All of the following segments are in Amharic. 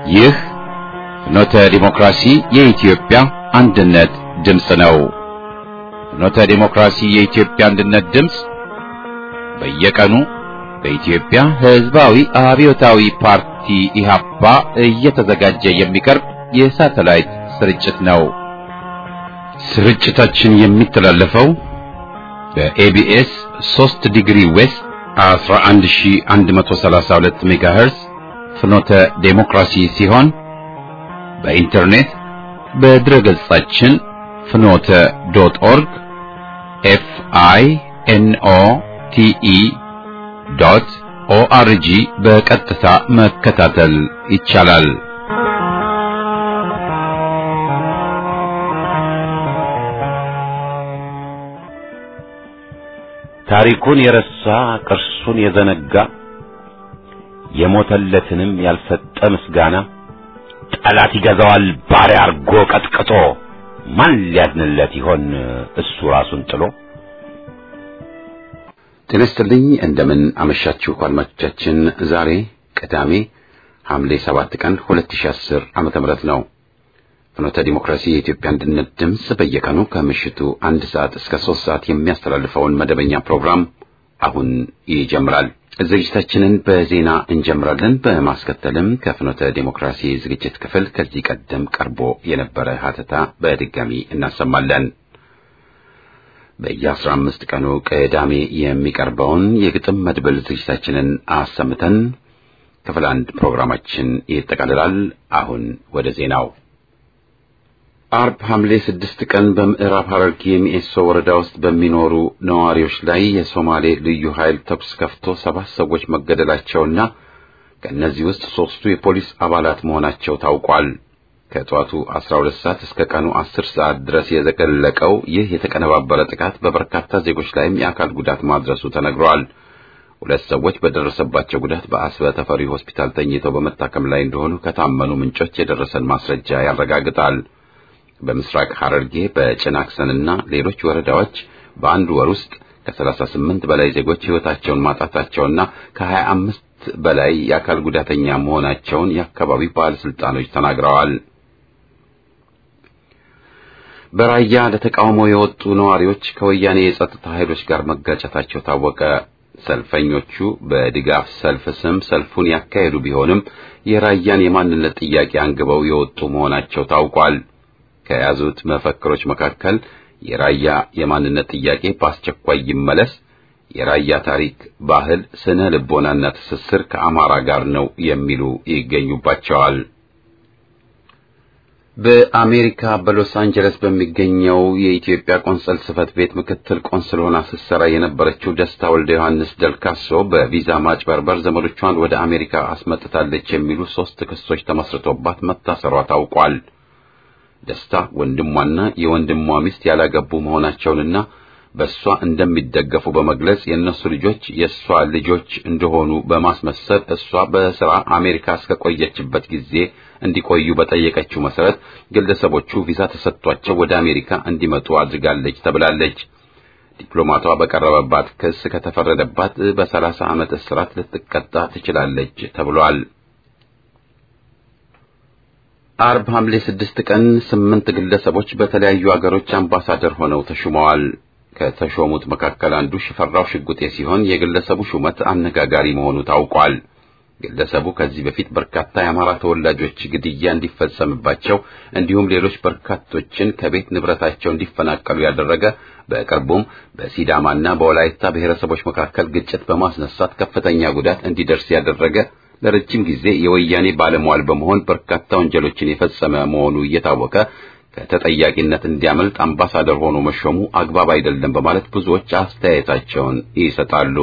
ይህ ፍኖተ ዲሞክራሲ የኢትዮጵያ አንድነት ድምፅ ነው። ፍኖተ ዲሞክራሲ የኢትዮጵያ አንድነት ድምፅ በየቀኑ በኢትዮጵያ ሕዝባዊ አብዮታዊ ፓርቲ ኢህአፓ እየተዘጋጀ የሚቀርብ የሳተላይት ስርጭት ነው። ስርጭታችን የሚተላለፈው በኤቢኤስ 3 ዲግሪ ዌስት 11132 ሜጋሄርስ ፍኖተ ዴሞክራሲ ሲሆን በኢንተርኔት በድረ ገጻችን ፍኖተ ዶት ኦርግ ኤፍ አይ ኤን ኦ ቲ ኢ ዶት ኦአርጂ በቀጥታ መከታተል ይቻላል። ታሪኩን የረሳ ቅርሱን የዘነጋ የሞተለትንም ያልሰጠ ምስጋና ጠላት ይገዛዋል ባሪያ አርጎ ቀጥቅጦ ማን ሊያድንለት ይሆን እሱ ራሱን ጥሎ። ጤና ይስጥልኝ እንደምን አመሻችሁ አድማጮቻችን። ዛሬ ቅዳሜ ሐምሌ 7 ቀን 2010 ዓመተ ምህረት ነው። ፍኖተ ዲሞክራሲ የኢትዮጵያ አንድነት ድምፅ በየቀኑ ከምሽቱ አንድ ሰዓት እስከ ሶስት ሰዓት የሚያስተላልፈውን መደበኛ ፕሮግራም አሁን ይጀምራል። ዝግጅታችንን በዜና እንጀምራለን። በማስከተልም ከፍኖተ ዲሞክራሲ ዝግጅት ክፍል ከዚህ ቀደም ቀርቦ የነበረ ሀተታ በድጋሚ እናሰማለን። በየአስራ አምስት ቀኑ ቅዳሜ የሚቀርበውን የግጥም መድብል ዝግጅታችንን አሰምተን ክፍል አንድ ፕሮግራማችን ይጠቃልላል። አሁን ወደ ዜናው አርብ ሐምሌ ስድስት ቀን በምዕራብ ሐረርጌ ሚኤሶ ወረዳ ውስጥ በሚኖሩ ነዋሪዎች ላይ የሶማሌ ልዩ ኃይል ተኩስ ከፍቶ ሰባት ሰዎች መገደላቸውና ከእነዚህ ውስጥ ሦስቱ የፖሊስ አባላት መሆናቸው ታውቋል። ከጠዋቱ 12 ሰዓት እስከ ቀኑ 10 ሰዓት ድረስ የዘቀለቀው ይህ የተቀነባበረ ጥቃት በበርካታ ዜጎች ላይም የአካል ጉዳት ማድረሱ ተነግሯል። ሁለት ሰዎች በደረሰባቸው ጉዳት በአስበ ተፈሪ ሆስፒታል ተኝተው በመታከም ላይ እንደሆኑ ከታመኑ ምንጮች የደረሰን ማስረጃ ያረጋግጣል። በምስራቅ ሐረርጌ በጭናክሰንና ሌሎች ወረዳዎች በአንድ ወር ውስጥ ከ38 በላይ ዜጎች ሕይወታቸውን ማጣታቸውና ከ25 በላይ የአካል ጉዳተኛ መሆናቸውን የአካባቢው ባለስልጣኖች ተናግረዋል። በራያ ለተቃውሞ የወጡ ነዋሪዎች ከወያኔ የጸጥታ ኃይሎች ጋር መጋጨታቸው ታወቀ። ሰልፈኞቹ በድጋፍ ሰልፍ ስም ሰልፉን ያካሄዱ ቢሆንም የራያን የማንነት ጥያቄ አንግበው የወጡ መሆናቸው ታውቋል። ከያዙት መፈክሮች መካከል የራያ የማንነት ጥያቄ በአስቸኳይ ይመለስ፣ የራያ ታሪክ፣ ባህል፣ ስነ ልቦናና ትስስር ከአማራ ጋር ነው የሚሉ ይገኙባቸዋል። በአሜሪካ በሎስ አንጀለስ በሚገኘው የኢትዮጵያ ቆንሰል ጽሕፈት ቤት ምክትል ቆንስል ሆና ስትሰራ የነበረችው ደስታ ወልደ ዮሐንስ ደልካሶ በቪዛ ማጭበርበር ዘመዶቿን ወደ አሜሪካ አስመጥታለች የሚሉ ሦስት ክሶች ተመስርቶባት መታሰሯ ታውቋል። ደስታ ወንድሟና የወንድሟ ሚስት ያላገቡ መሆናቸውንና በእሷ እንደሚደገፉ በመግለጽ የእነሱ ልጆች የእሷ ልጆች እንደሆኑ በማስመሰል እሷ በሥራ አሜሪካ እስከቆየችበት ጊዜ እንዲቆዩ በጠየቀችው መሠረት ግለሰቦቹ ቪዛ ተሰጥቷቸው ወደ አሜሪካ እንዲመጡ አድርጋለች ተብላለች። ዲፕሎማቷ በቀረበባት ክስ ከተፈረደባት በሰላሳ ዓመት እስራት ልትቀጣ ትችላለች ተብሏል። አርብ ሐምሌ ስድስት ቀን ስምንት ግለሰቦች በተለያዩ አገሮች አምባሳደር ሆነው ተሹመዋል። ከተሾሙት መካከል አንዱ ሽፈራው ሽጉጤ ሲሆን የግለሰቡ ሹመት አነጋጋሪ መሆኑ ታውቋል። ግለሰቡ ከዚህ በፊት በርካታ የአማራ ተወላጆች ግድያ እንዲፈጸምባቸው እንዲሁም ሌሎች በርካቶችን ከቤት ንብረታቸው እንዲፈናቀሉ ያደረገ በቅርቡም በሲዳማና በወላይታ ብሔረሰቦች መካከል ግጭት በማስነሳት ከፍተኛ ጉዳት እንዲደርስ ያደረገ ለረጅም ጊዜ የወያኔ ባለሟል በመሆን በርካታ ወንጀሎችን የፈጸመ መሆኑ እየታወቀ ከተጠያቂነት እንዲያመልጥ አምባሳደር ሆኖ መሾሙ አግባብ አይደለም በማለት ብዙዎች አስተያየታቸውን ይሰጣሉ።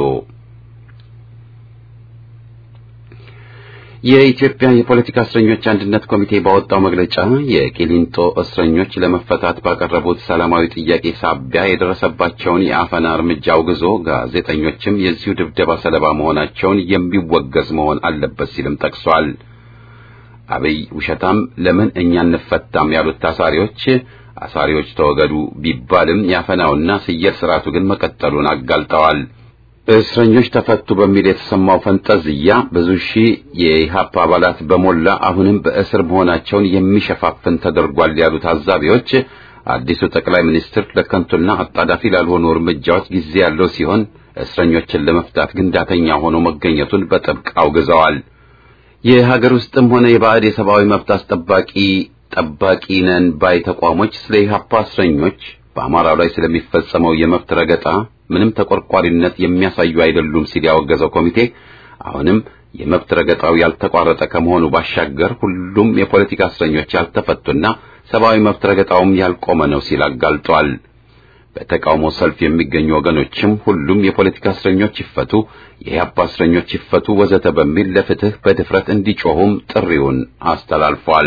የኢትዮጵያ የፖለቲካ እስረኞች አንድነት ኮሚቴ ባወጣው መግለጫ የቂሊንጦ እስረኞች ለመፈታት ባቀረቡት ሰላማዊ ጥያቄ ሳቢያ የደረሰባቸውን የአፈና እርምጃ አውግዞ ጋዜጠኞችም የዚሁ ድብደባ ሰለባ መሆናቸውን የሚወገዝ መሆን አለበት ሲልም ጠቅሷል። አብይ ውሸታም ለምን እኛ እንፈታም ያሉት ታሳሪዎች አሳሪዎች ተወገዱ ቢባልም ያፈናውና ስየል ስርዓቱ ግን መቀጠሉን አጋልጠዋል። እስረኞች ተፈቱ በሚል የተሰማው ፈንጠዝያ ብዙ ሺህ የኢህአፓ አባላት በሞላ አሁንም በእስር መሆናቸውን የሚሸፋፍን ተደርጓል ያሉ ታዛቢዎች አዲሱ ጠቅላይ ሚኒስትር ለከንቱና አጣዳፊ ላልሆኑ እርምጃዎች ጊዜ ያለው ሲሆን እስረኞችን ለመፍታት ግን ዳተኛ ሆኖ መገኘቱን በጥብቅ አውግዘዋል። የሀገር ውስጥም ሆነ የባዕድ የሰብአዊ መብት አስጠባቂ ጠባቂ ነን ባይ ተቋሞች ስለ ኢህአፓ እስረኞች በአማራው ላይ ስለሚፈጸመው የመብት ረገጣ ምንም ተቆርቋሪነት የሚያሳዩ አይደሉም ሲል ያወገዘው ኮሚቴ አሁንም የመብት ረገጣው ያልተቋረጠ ከመሆኑ ባሻገር ሁሉም የፖለቲካ እስረኞች ያልተፈቱና ሰብአዊ መብት ረገጣውም ያልቆመ ነው ሲል አጋልጧል። በተቃውሞ ሰልፍ የሚገኙ ወገኖችም ሁሉም የፖለቲካ እስረኞች ይፈቱ፣ የኢህአፓ እስረኞች ይፈቱ ወዘተ በሚል ለፍትህ በድፍረት እንዲጮሁም ጥሪውን አስተላልፏል።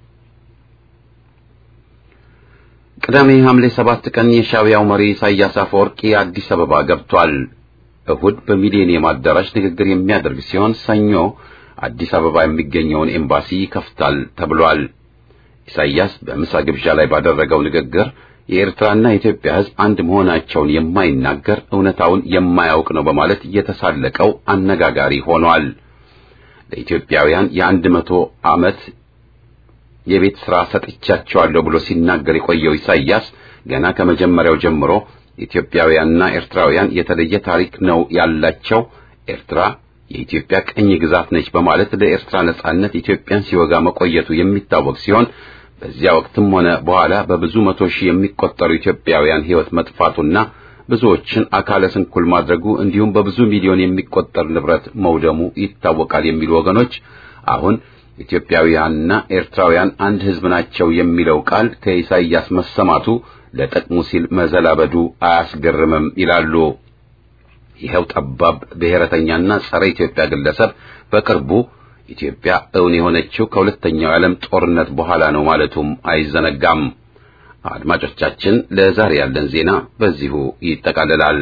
ቅዳሜ ሐምሌ ሰባት ቀን የሻዕቢያው መሪ ኢሳያስ አፈወርቂ አዲስ አበባ ገብቷል። እሁድ በሚሊኒየም አዳራሽ ንግግር የሚያደርግ ሲሆን ሰኞ አዲስ አበባ የሚገኘውን ኤምባሲ ይከፍታል ተብሏል። ኢሳያስ በምሳ ግብዣ ላይ ባደረገው ንግግር የኤርትራና የኢትዮጵያ ሕዝብ አንድ መሆናቸውን የማይናገር እውነታውን የማያውቅ ነው በማለት የተሳለቀው አነጋጋሪ ሆኗል። ለኢትዮጵያውያን የአንድ መቶ ዓመት የቤት ሥራ ሰጥቻቸዋለሁ ብሎ ሲናገር የቆየው ኢሳያስ ገና ከመጀመሪያው ጀምሮ ኢትዮጵያውያንና ኤርትራውያን የተለየ ታሪክ ነው ያላቸው፣ ኤርትራ የኢትዮጵያ ቅኝ ግዛት ነች በማለት ለኤርትራ ነጻነት ኢትዮጵያን ሲወጋ መቆየቱ የሚታወቅ ሲሆን በዚያ ወቅትም ሆነ በኋላ በብዙ መቶ ሺህ የሚቆጠሩ ኢትዮጵያውያን ሕይወት መጥፋቱና ብዙዎችን አካለ ስንኩል ማድረጉ እንዲሁም በብዙ ሚሊዮን የሚቆጠር ንብረት መውደሙ ይታወቃል የሚሉ ወገኖች አሁን ኢትዮጵያውያንና ኤርትራውያን አንድ ሕዝብ ናቸው የሚለው ቃል ከኢሳይያስ መሰማቱ ለጥቅሙ ሲል መዘላበዱ አያስገርምም ይላሉ። ይኸው ጠባብ ብሔረተኛና ጸረ ኢትዮጵያ ግለሰብ በቅርቡ ኢትዮጵያ እውን የሆነችው ከሁለተኛው የዓለም ጦርነት በኋላ ነው ማለቱም አይዘነጋም። አድማጮቻችን፣ ለዛሬ ያለን ዜና በዚሁ ይጠቃልላል።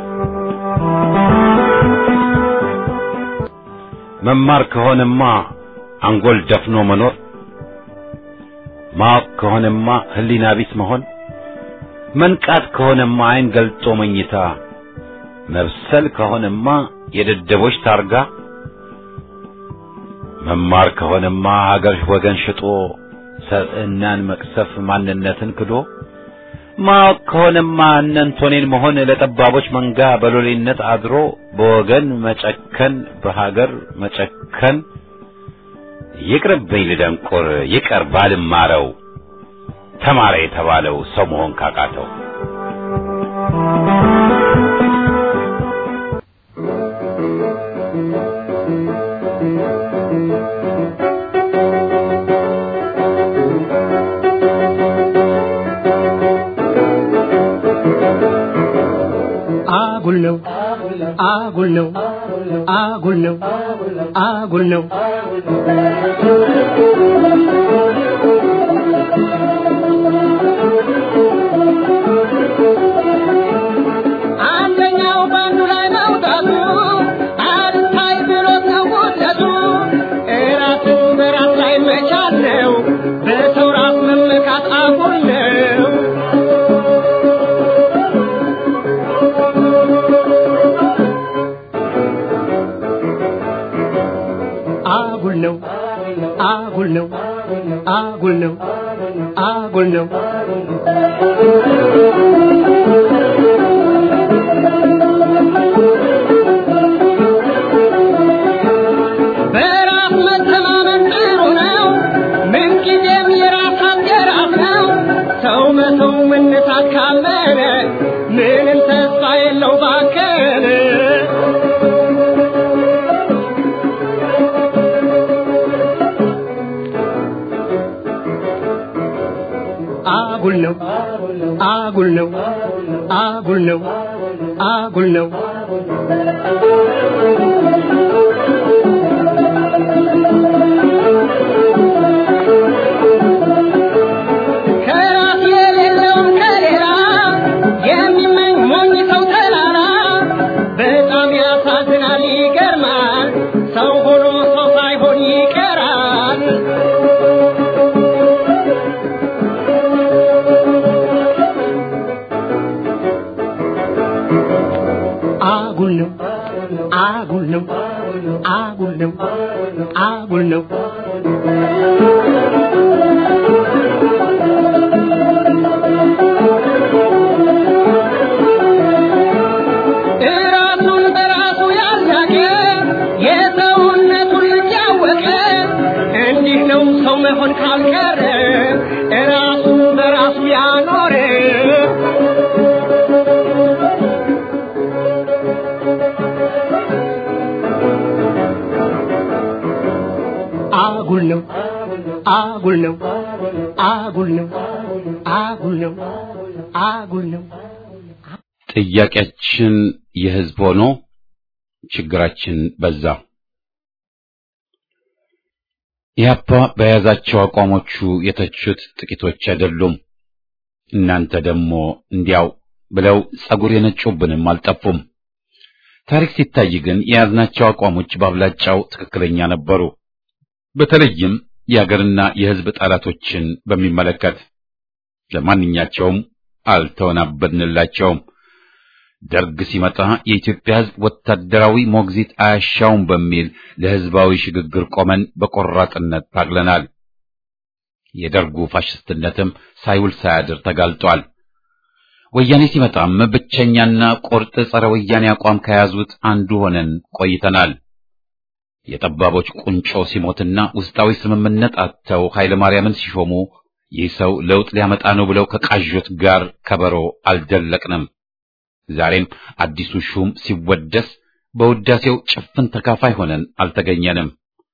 መማር ከሆነማ አንጎል ደፍኖ መኖር፣ ማወቅ ከሆነማ ሕሊና ቢስ መሆን፣ መንቃት ከሆነማ ዓይን ገልጦ መኝታ፣ መብሰል ከሆነማ የደደቦች ታርጋ፣ መማር ከሆነማ ሀገር ወገን ሽጦ ሰብዕናን መቅሰፍ ማንነትን ክዶ፣ ማወቅ ከሆነማ እነንቶኔን መሆን ለጠባቦች መንጋ በሎሌነት አድሮ በወገን መጨከን በሀገር መጨከን ይቅርብኝ ልደንቆር ይቀር ባልማረው ተማረ የተባለው ሰው መሆን ካቃተው አጉል ነው አጉል ነው አጉል ነው አጉል ነው አንደኛው ባንዱ ላይ መውጣቱ አልታይ ብሎት ነው ውደቱ እራስን በራስ ላይ መቻል ነው በሰው ራስ መመካት አጉል ነው አጉል ነው አጉል ነው አጉል ነው አጉል ነው በራስ መተማመን ጥሩ ነው ምንጊዜም የራስ አገራት ነው ሰው በሰው መነሳት ካመነ ምንም ተስፋ የለው ባከነ አጉል ነው አጉል ነው አጉል ነው አጉል ነው ከራስ የሌለውን ከሌላ የሚመኝ ሞኝ ሰው ተላላ በጣም ያሳዝናል ይገርማል ሰው ሆኖ ሰው ሳይሆን ይቀራል አጉል ነው አጉል ነው ራሱን በራሱ ያሳቀ የሰውነቱን ልጅ ያወቀ እንዲህ ነው ሰው መሆን ካልቀረ ራሱን በራሱ ያኖረ አጉል ነው አጉል ነው አጉል ነው አጉል ነው አጉል ነው ጥያቄያችን የህዝብ ሆኖ ችግራችን በዛ። ኢህአፓ በያዛቸው አቋሞቹ የተቹት ጥቂቶች አይደሉም። እናንተ ደግሞ እንዲያው ብለው ጸጉር የነጩብንም አልጠፉም። ታሪክ ሲታይ ግን የያዝናቸው አቋሞች በአብላጫው ትክክለኛ ነበሩ። በተለይም የአገርና የህዝብ ጠላቶችን በሚመለከት ለማንኛቸውም አልተወናበድንላቸውም። ደርግ ሲመጣ የኢትዮጵያ ህዝብ ወታደራዊ ሞግዚት አያሻውም በሚል ለህዝባዊ ሽግግር ቆመን በቆራጥነት ታግለናል። የደርጉ ፋሽስትነትም ሳይውል ሳያድር ተጋልጧል። ወያኔ ሲመጣም ብቸኛና ቁርጥ ጸረ ወያኔ አቋም ከያዙት አንዱ ሆነን ቆይተናል። የጠባቦች ቁንጮ ሲሞትና ውስጣዊ ስምምነት አጥተው ኃይለ ማርያምን ሲሾሙ ይህ ሰው ለውጥ ሊያመጣ ነው ብለው ከቃዦት ጋር ከበሮ አልደለቅንም። ዛሬም አዲሱ ሹም ሲወደስ በውዳሴው ጭፍን ተካፋይ ሆነን አልተገኘንም።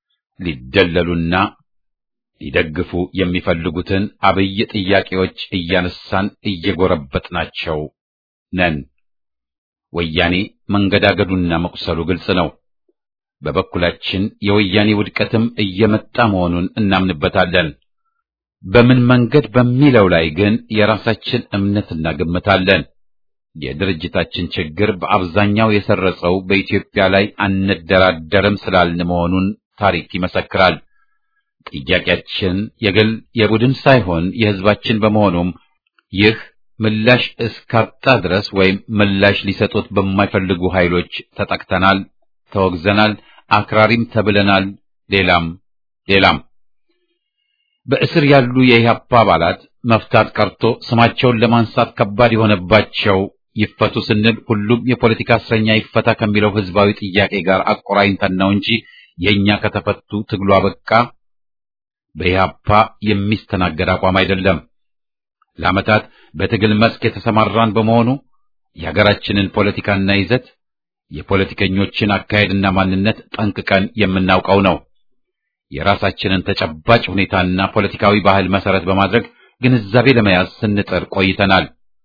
ሊደለሉና ሊደግፉ የሚፈልጉትን አብይ ጥያቄዎች እያነሳን እየጎረበጥናቸው ነን። ወያኔ መንገዳገዱና መቁሰሉ ግልጽ ነው። በበኩላችን የወያኔ ውድቀትም እየመጣ መሆኑን እናምንበታለን። በምን መንገድ በሚለው ላይ ግን የራሳችን እምነትና ግምት አለን። የድርጅታችን ችግር በአብዛኛው የሰረጸው በኢትዮጵያ ላይ አንደራደርም ስላልን መሆኑን ታሪክ ይመሰክራል። ጥያቄያችን የግል የቡድን ሳይሆን የሕዝባችን በመሆኑም ይህ ምላሽ እስካጣ ድረስ ወይም ምላሽ ሊሰጡት በማይፈልጉ ኃይሎች ተጠቅተናል፣ ተወግዘናል፣ አክራሪም ተብለናል። ሌላም ሌላም በእስር ያሉ የኢህአፓ አባላት መፍታት ቀርቶ ስማቸውን ለማንሳት ከባድ የሆነባቸው ይፈቱ ስንል ሁሉም የፖለቲካ እስረኛ ይፈታ ከሚለው ህዝባዊ ጥያቄ ጋር አቆራኝተን ነው እንጂ የእኛ ከተፈቱ ትግሉ አበቃ በኢህአፓ የሚስተናገድ አቋም አይደለም። ለዓመታት በትግል መስክ የተሰማራን በመሆኑ የሀገራችንን ፖለቲካና ይዘት የፖለቲከኞችን አካሄድና ማንነት ጠንቅቀን የምናውቀው ነው። የራሳችንን ተጨባጭ ሁኔታና ፖለቲካዊ ባህል መሰረት በማድረግ ግንዛቤ ለመያዝ ስንጥር ቆይተናል።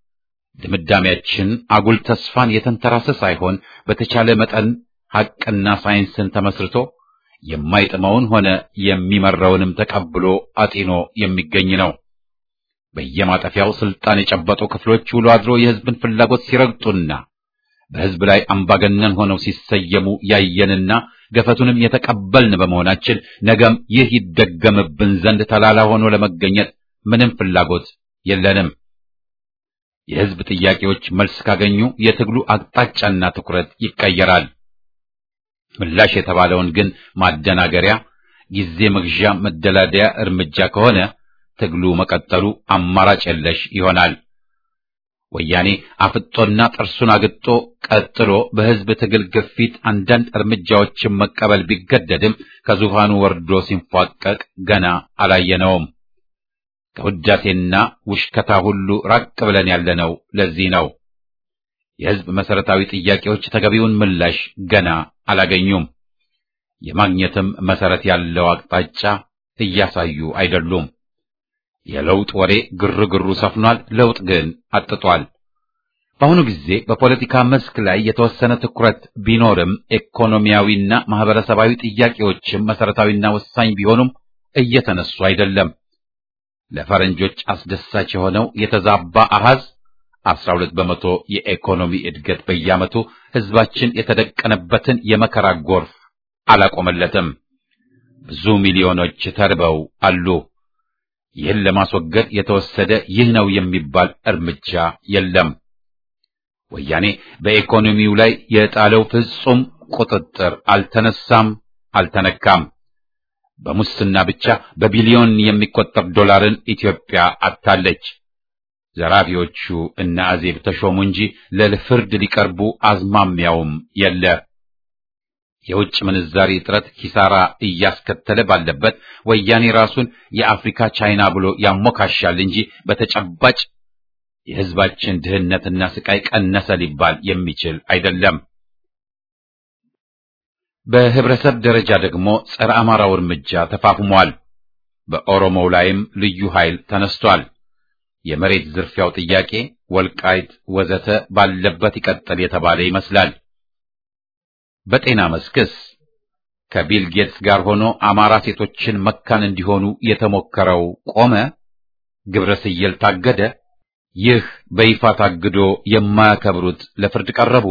ድምዳሜያችን አጉል ተስፋን የተንተራሰ ሳይሆን በተቻለ መጠን ሐቅና ሳይንስን ተመስርቶ የማይጥመውን ሆነ የሚመራውንም ተቀብሎ አጢኖ የሚገኝ ነው። በየማጠፊያው ስልጣን የጨበጡ ክፍሎች ውሎ አድሮ የህዝብን ፍላጎት ሲረግጡና በህዝብ ላይ አምባገነን ሆነው ሲሰየሙ ያየንና ገፈቱንም የተቀበልን በመሆናችን ነገም ይህ ይደገምብን ዘንድ ተላላ ሆኖ ለመገኘት ምንም ፍላጎት የለንም። የህዝብ ጥያቄዎች መልስ ካገኙ የትግሉ አቅጣጫና ትኩረት ይቀየራል። ምላሽ የተባለውን ግን ማደናገሪያ፣ ጊዜ መግዣ፣ መደላደያ እርምጃ ከሆነ ትግሉ መቀጠሉ አማራጭ የለሽ ይሆናል። ወያኔ አፍጦና ጥርሱን አግጦ ቀጥሎ በህዝብ ትግል ግፊት አንዳንድ እርምጃዎችን መቀበል ቢገደድም ከዙፋኑ ወርዶ ሲንፏቀቅ ገና አላየነውም። ከውዳሴና ውሽከታ ሁሉ ራቅ ብለን ያለነው ለዚህ ነው። የህዝብ መሰረታዊ ጥያቄዎች ተገቢውን ምላሽ ገና አላገኙም። የማግኘትም መሰረት ያለው አቅጣጫ እያሳዩ አይደሉም። የለውጥ ወሬ ግርግሩ ሰፍኗል። ለውጥ ግን አጥቷል። በአሁኑ ጊዜ በፖለቲካ መስክ ላይ የተወሰነ ትኩረት ቢኖርም ኢኮኖሚያዊና ማህበረሰባዊ ጥያቄዎችም መሰረታዊና ወሳኝ ቢሆኑም እየተነሱ አይደለም። ለፈረንጆች አስደሳች የሆነው የተዛባ አሃዝ 12 በመቶ የኢኮኖሚ እድገት በየዓመቱ ህዝባችን የተደቀነበትን የመከራ ጎርፍ አላቆመለትም። ብዙ ሚሊዮኖች ተርበው አሉ። ይህን ለማስወገድ የተወሰደ ይህ ነው የሚባል እርምጃ የለም። ወያኔ በኢኮኖሚው ላይ የጣለው ፍጹም ቁጥጥር አልተነሳም፣ አልተነካም። በሙስና ብቻ በቢሊዮን የሚቆጠር ዶላርን ኢትዮጵያ አጥታለች። ዘራፊዎቹ እነ አዜብ ተሾሙ እንጂ ለፍርድ ሊቀርቡ አዝማሚያውም የለ። የውጭ ምንዛሪ እጥረት ኪሳራ እያስከተለ ባለበት ወያኔ ራሱን የአፍሪካ ቻይና ብሎ ያሞካሻል እንጂ በተጨባጭ የሕዝባችን ድህነትና ስቃይ ቀነሰ ሊባል የሚችል አይደለም። በህብረተሰብ ደረጃ ደግሞ ጸረ አማራው እርምጃ ተፋፍሟል። በኦሮሞው ላይም ልዩ ኃይል ተነስቷል። የመሬት ዝርፊያው ጥያቄ ወልቃይት ወዘተ ባለበት ይቀጥል የተባለ ይመስላል። በጤና መስክስ ከቢል ጌትስ ጋር ሆኖ አማራ ሴቶችን መካን እንዲሆኑ የተሞከረው ቆመ? ግብረ ስየል ታገደ? ይህ በይፋ ታግዶ የማያከብሩት ለፍርድ ቀረቡ?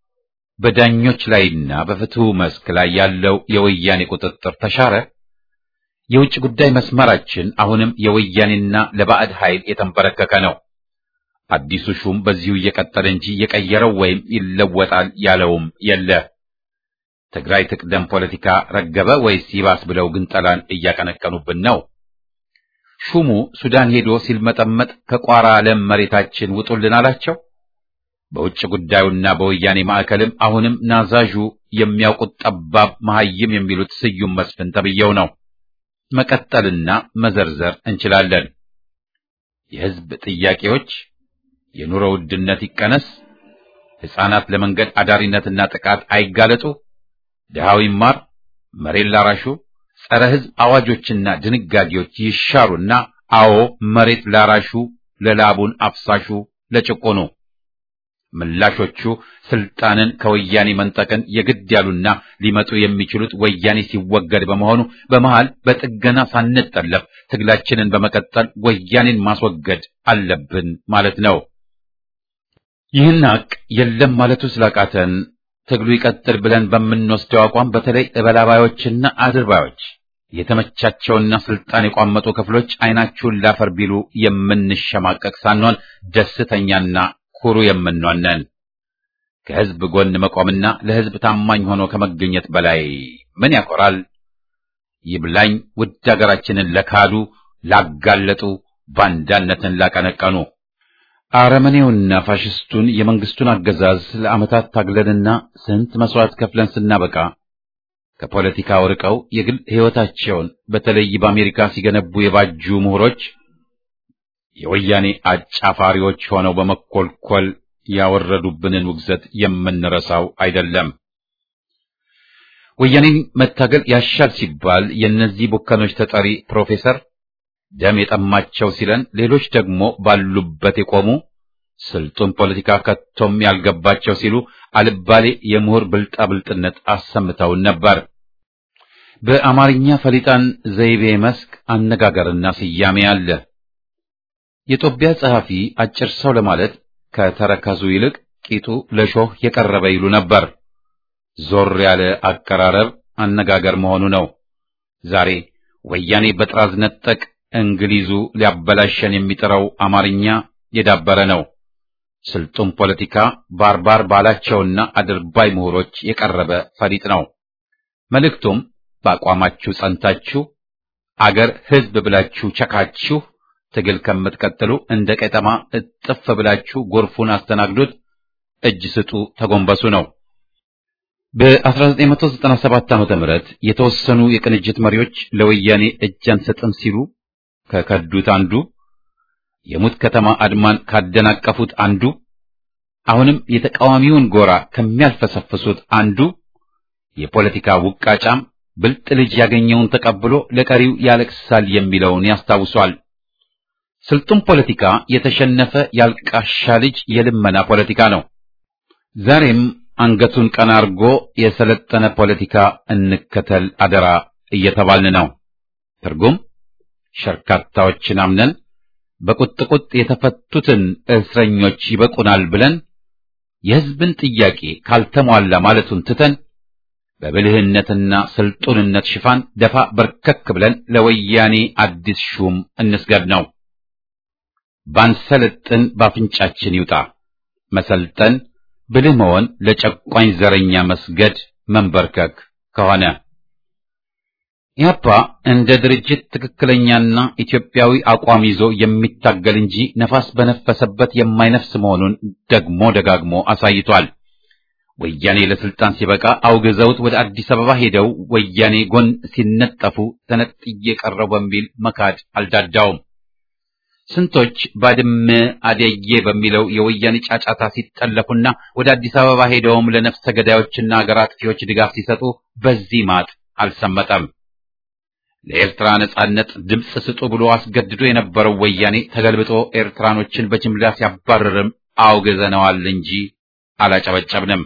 በዳኞች ላይና በፍትሁ መስክ ላይ ያለው የወያኔ ቁጥጥር ተሻረ? የውጭ ጉዳይ መስመራችን አሁንም የወያኔና ለባዕድ ኃይል የተንበረከከ ነው። አዲሱ ሹም በዚሁ እየቀጠለ እንጂ የቀየረው ወይም ይለወጣል ያለውም የለ። ትግራይ ትቅደም ፖለቲካ ረገበ ወይስ ይባስ ብለው ግንጠላን እያቀነቀኑብን ነው? ሹሙ ሱዳን ሄዶ ሲልመጠመጥ ከቋራ ለም መሬታችን ውጡልን አላቸው። በውጭ ጉዳዩና በወያኔ ማዕከልም አሁንም ናዛዡ የሚያውቁት ጠባብ መሐይም የሚሉት ስዩም መስፍን ተብየው ነው። መቀጠልና መዘርዘር እንችላለን። የሕዝብ ጥያቄዎች የኑሮ ውድነት ይቀነስ፣ ሕፃናት ለመንገድ አዳሪነትና ጥቃት አይጋለጡ፣ ድሃው ይማር፣ መሬት ላራሹ፣ ጸረ ሕዝብ አዋጆችና ድንጋጌዎች ይሻሩና አዎ መሬት ላራሹ፣ ለላቡን አፍሳሹ፣ ለጭቆኑ ምላሾቹ ስልጣንን ከወያኔ መንጠቅን የግድ ያሉና ሊመጡ የሚችሉት ወያኔ ሲወገድ በመሆኑ በመሃል በጥገና ሳንጠለፍ ትግላችንን በመቀጠል ወያኔን ማስወገድ አለብን ማለት ነው። ይህን ሀቅ የለም ማለቱ ስላቃተን ትግሉ ይቀጥል ብለን በምንወስደው አቋም በተለይ እበላባዮችና አድርባዮች የተመቻቸውና ስልጣን የቋመጡ ክፍሎች አይናችሁን ላፈር ቢሉ የምንሸማቀቅ ሳንሆን ደስተኛና ኩሩ የምንሆነን ከሕዝብ ጎን መቆምና ለሕዝብ ታማኝ ሆኖ ከመገኘት በላይ ምን ያኮራል? ይብላኝ ውድ አገራችንን ለካዱ ላጋለጡ፣ ባንዳነትን ላቀነቀኑ አረመኔውና ፋሽስቱን የመንግስቱን አገዛዝ ለዓመታት ታግለንና ስንት መስዋዕት ከፍለን ስናበቃ ከፖለቲካው ርቀው የግል ሕይወታቸውን በተለይ በአሜሪካ ሲገነቡ የባጁ ምሁሮች የወያኔ አጫፋሪዎች ሆነው በመኮልኮል ያወረዱብንን ውግዘት የምንረሳው አይደለም። ወያኔን መታገል ያሻል ሲባል የእነዚህ ቡከኖች ተጠሪ ፕሮፌሰር ደም የጠማቸው ሲለን፣ ሌሎች ደግሞ ባሉበት የቆሙ ስልጡን ፖለቲካ ከቶም ያልገባቸው ሲሉ አልባሌ የምሁር ብልጣብልጥነት አሰምተውን ነበር። በአማርኛ ፈሊጣን ዘይቤ መስክ አነጋገርና ስያሜ አለ። የጦቢያ ጸሐፊ አጭር ሰው ለማለት ከተረከዙ ይልቅ ቂጡ ለሾህ የቀረበ ይሉ ነበር። ዞር ያለ አቀራረብ አነጋገር መሆኑ ነው። ዛሬ ወያኔ በጥራዝ ነጠቅ እንግሊዙ ሊያበላሸን የሚጥረው አማርኛ የዳበረ ነው። ስልጡን ፖለቲካ ባርባር ባላቸውና አድርባይ ምሁሮች የቀረበ ፈሊጥ ነው። መልእክቱም በአቋማችሁ ጸንታችሁ አገር ሕዝብ ብላችሁ ቸካችሁ ትግል ከምትቀጥሉ እንደ ቀጠማ እጥፍ ብላችሁ ጎርፉን አስተናግዱት፣ እጅ ስጡ፣ ተጎንበሱ ነው። በ1997 ዓመተ ምህረት የተወሰኑ የቅንጅት መሪዎች ለወያኔ እጅ አንሰጥም ሲሉ ከከዱት አንዱ፣ የሙት ከተማ አድማን ካደናቀፉት አንዱ፣ አሁንም የተቃዋሚውን ጎራ ከሚያልፈሰፍሱት አንዱ የፖለቲካ ውቃጫም ብልጥ ልጅ ያገኘውን ተቀብሎ ለቀሪው ያለቅሳል የሚለውን ያስታውሷል። ስልጡን ፖለቲካ የተሸነፈ ያልቃሻ ልጅ የልመና ፖለቲካ ነው። ዛሬም አንገቱን ቀና አርጎ የሰለጠነ ፖለቲካ እንከተል አደራ እየተባልን ነው። ትርጉም ሸርካታዎችን አምነን በቁጥቁጥ የተፈቱትን እስረኞች ይበቁናል ብለን የሕዝብን ጥያቄ ካልተሟላ ማለቱን ትተን በብልህነትና ስልጡንነት ሽፋን ደፋ በርከክ ብለን ለወያኔ አዲስ ሹም እንስገድ ነው። ባንሰለጥን ባፍንጫችን ይውጣ። መሰልጠን ብልህ መሆን ለጨቋኝ ዘረኛ መስገድ መንበርከክ ከሆነ ኢህአፓ እንደ ድርጅት ትክክለኛና ኢትዮጵያዊ አቋም ይዞ የሚታገል እንጂ ነፋስ በነፈሰበት የማይነፍስ መሆኑን ደግሞ ደጋግሞ አሳይቷል። ወያኔ ለስልጣን ሲበቃ አውግዘውት ወደ አዲስ አበባ ሄደው ወያኔ ጎን ሲነጠፉ ተነጥዬ ቀረው በሚል መካድ አልዳዳውም። ስንቶች ባድመ አደዬ በሚለው የወያኔ ጫጫታ ሲጠለፉና ወደ አዲስ አበባ ሄደውም ለነፍሰ ገዳዮችና አገር አጥፊዎች ድጋፍ ሲሰጡ በዚህ ማጥ አልሰመጠም። ለኤርትራ ነጻነት ድምፅ ስጡ ብሎ አስገድዶ የነበረው ወያኔ ተገልብጦ ኤርትራኖችን በጅምላ ሲያባርርም አውግዘነዋል እንጂ አላጨበጨብንም።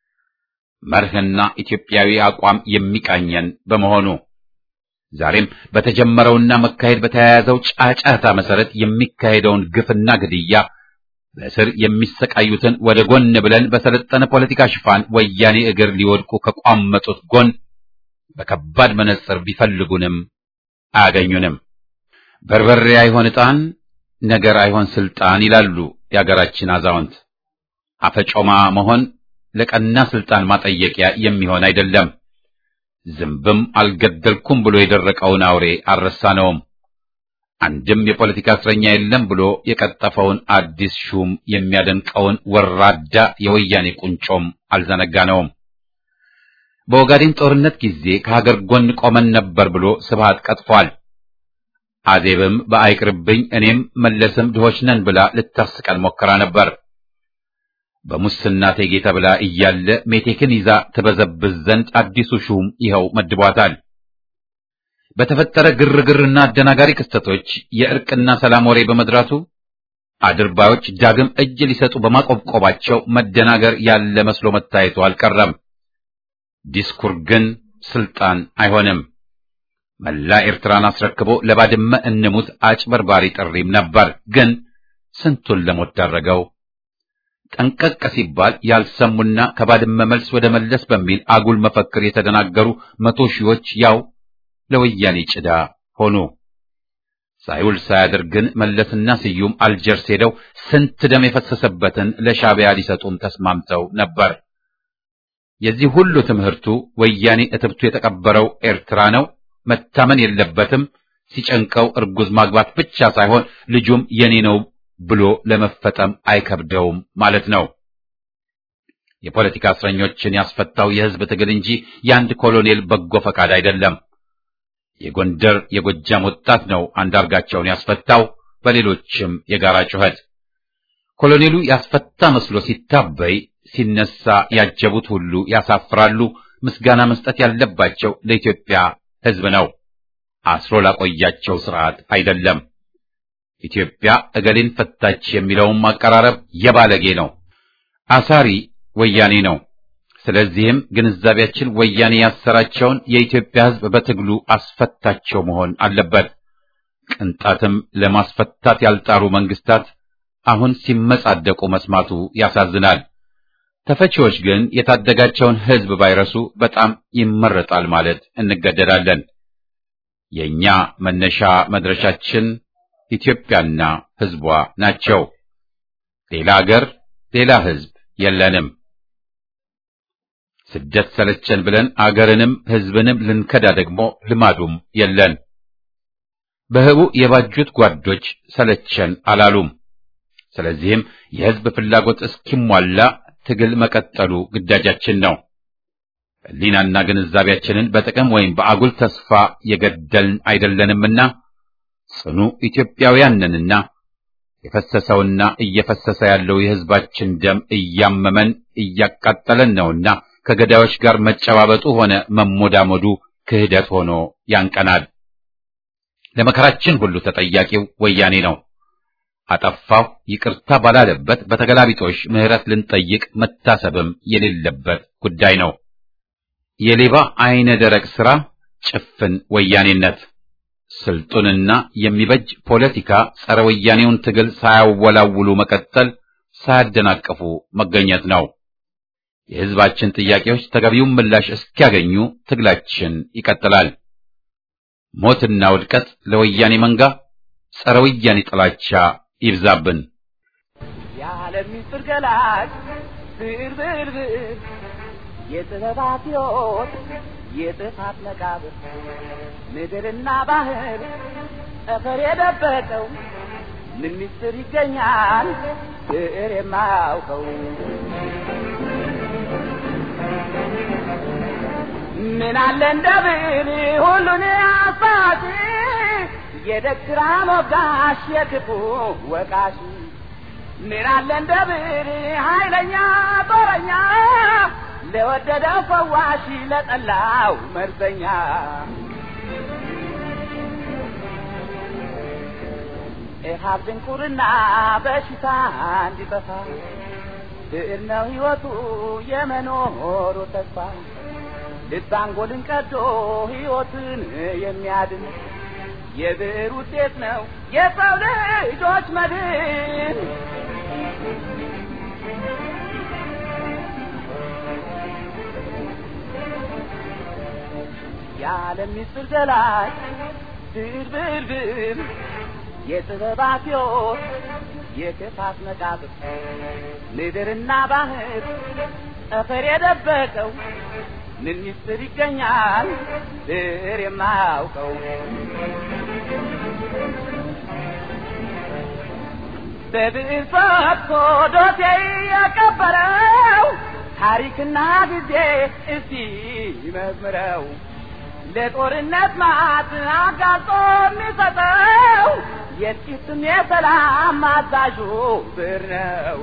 መርህና ኢትዮጵያዊ አቋም የሚቃኘን በመሆኑ ዛሬም በተጀመረውና መካሄድ በተያያዘው ጫጫታ መሰረት የሚካሄደውን ግፍና ግድያ በእስር የሚሰቃዩትን ወደ ጎን ብለን በሰለጠነ ፖለቲካ ሽፋን ወያኔ እግር ሊወድቁ ከቋመጡት ጎን በከባድ መነጽር ቢፈልጉንም አያገኙንም። በርበሬ አይሆን ዕጣን፣ ነገር አይሆን ስልጣን ይላሉ የአገራችን አዛውንት። አፈጮማ መሆን ለቀና ስልጣን ማጠየቂያ የሚሆን አይደለም። ዝንብም አልገደልኩም ብሎ የደረቀውን አውሬ አልረሳነውም። አንድም የፖለቲካ እስረኛ የለም ብሎ የቀጠፈውን አዲስ ሹም የሚያደንቀውን ወራዳ የወያኔ ቁንጮም አልዘነጋነውም። በኦጋዴን ጦርነት ጊዜ ከሀገር ጎን ቆመን ነበር ብሎ ስብሃት ቀጥፏል። አዜብም በአይቅርብኝ እኔም መለስም ድሆች ነን ብላ ልታስቀን ሞክራ ነበር። በሙስና ቴጌ ተብላ እያለ ሜቴክን ይዛ ትበዘብዝ ዘንድ አዲሱ ሹም ይኸው መድቧታል። በተፈጠረ ግርግርና አደናጋሪ ክስተቶች የእርቅና ሰላም ወሬ በመድራቱ አድርባዮች ዳግም እጅ ሊሰጡ በማቆብቆባቸው መደናገር ያለ መስሎ መታየቱ አልቀረም። ዲስኩር ግን ስልጣን አይሆንም። መላ ኤርትራን አስረክቦ ለባድመ እንሙት አጭበርባሪ ጥሪም ነበር። ግን ስንቱን ለሞት ዳረገው። ጠንቀቅ ሲባል ያልሰሙና ከባድመ መልስ ወደ መለስ በሚል አጉል መፈክር የተደናገሩ መቶ ሺዎች ያው ለወያኔ ጭዳ ሆኑ። ሳይውል ሳያድር ግን መለስና ስዩም አልጀርስ ሄደው ስንት ደም የፈሰሰበትን ለሻዕቢያ ሊሰጡም ተስማምተው ነበር። የዚህ ሁሉ ትምህርቱ ወያኔ እትብቱ የተቀበረው ኤርትራ ነው፣ መታመን የለበትም፣ ሲጨንቀው እርጉዝ ማግባት ብቻ ሳይሆን ልጁም የኔ ነው ብሎ ለመፈጠም አይከብደውም ማለት ነው። የፖለቲካ እስረኞችን ያስፈታው የሕዝብ ትግል እንጂ የአንድ ኮሎኔል በጎ ፈቃድ አይደለም። የጎንደር የጎጃም ወጣት ነው አንዳርጋቸውን ያስፈታው፣ በሌሎችም የጋራ ጩኸት። ኮሎኔሉ ያስፈታ መስሎ ሲታበይ ሲነሳ ያጀቡት ሁሉ ያሳፍራሉ። ምስጋና መስጠት ያለባቸው ለኢትዮጵያ ሕዝብ ነው፣ አስሮ ላቆያቸው ስርዓት አይደለም። ኢትዮጵያ እገሌን ፈታች የሚለውም አቀራረብ የባለጌ ነው። አሳሪ ወያኔ ነው። ስለዚህም ግንዛቤያችን ወያኔ ያሰራቸውን የኢትዮጵያ ሕዝብ በትግሉ አስፈታቸው መሆን አለበት። ቅንጣትም ለማስፈታት ያልጣሩ መንግስታት አሁን ሲመጻደቁ መስማቱ ያሳዝናል። ተፈቺዎች ግን የታደጋቸውን ሕዝብ ባይረሱ በጣም ይመረጣል ማለት እንገደዳለን። የኛ መነሻ መድረሻችን ኢትዮጵያና ሕዝቧ ናቸው። ሌላ አገር፣ ሌላ ሕዝብ የለንም። ስደት ሰለቸን ብለን አገርንም ሕዝብንም ልንከዳ ደግሞ ልማዱም የለን። በህቡ የባጁት ጓዶች ሰለቸን አላሉም። ስለዚህም የሕዝብ ፍላጎት እስኪሟላ ትግል መቀጠሉ ግዳጃችን ነው። ሕሊናና ግንዛቤያችንን በጥቅም ወይም በአጉል ተስፋ የገደልን አይደለንምና ጽኑ ኢትዮጵያውያን ነንና የፈሰሰውና እየፈሰሰ ያለው የሕዝባችን ደም እያመመን እያቃጠለን ነውና ከገዳዮች ጋር መጨባበጡ ሆነ መሞዳሞዱ ክህደት ሆኖ ያንቀናል። ለመከራችን ሁሉ ተጠያቂው ወያኔ ነው። አጠፋው ይቅርታ ባላለበት በተገላቢጦሽ ምሕረት ልንጠይቅ መታሰብም የሌለበት ጉዳይ ነው። የሌባ አይነ ደረቅ ሥራ ጭፍን ወያኔነት ስልጡንና የሚበጅ ፖለቲካ ጸረ ወያኔውን ትግል ሳያወላውሉ መቀጠል፣ ሳያደናቅፉ መገኘት ነው። የሕዝባችን ጥያቄዎች ተገቢውን ምላሽ እስኪያገኙ ትግላችን ይቀጥላል። ሞትና ውድቀት ለወያኔ መንጋ፣ ጸረ ወያኔ ጥላቻ ይብዛብን። የዓለም ምስጢር ገላጭ ብዕር ብዕር ብዕር የጥበባት ሕይወት የጥፋት መቃብር ምድርና ባህር ጠፈር የደበቀው ምን ምስጢር ይገኛል ብዕር የማያውቀው ምን አለ እንደ ብዕር ሁሉን አሳቲ የደግራ ሞጋሽ የክፉ ወቃሽ ምን አለ እንደ ብዕር ኃይለኛ ጦረኛ ለወደደው ፈዋሽ ለጠላው መርዘኛ ኢሃብ ድንቁርና በሽታ እንዲጠፋ ብዕር ነው ሕይወቱ የመኖሩ ተስፋ ልብ አንጎልን ቀዶ ሕይወትን የሚያድን የብዕር ውጤት ነው የሰው ልጆች መድን። የዓለም ምስጢር ገላጭ ብዕር ብዕር ብዕር የጥበባት ሕይወት የክፋት መቃብር ምድርና ባህር ጠፈር የደበቀው ምን ምስጢር ይገኛል ብዕር የማያውቀው በብዕር ፈትቶ ዶሴ የቀበረው ታሪክና ጊዜ እስቲ መዝምረው ለጦርነት ማት አጋልጦ የሚሰጠው የጥቂትም የሰላም አዛዡ ብዕር ነው።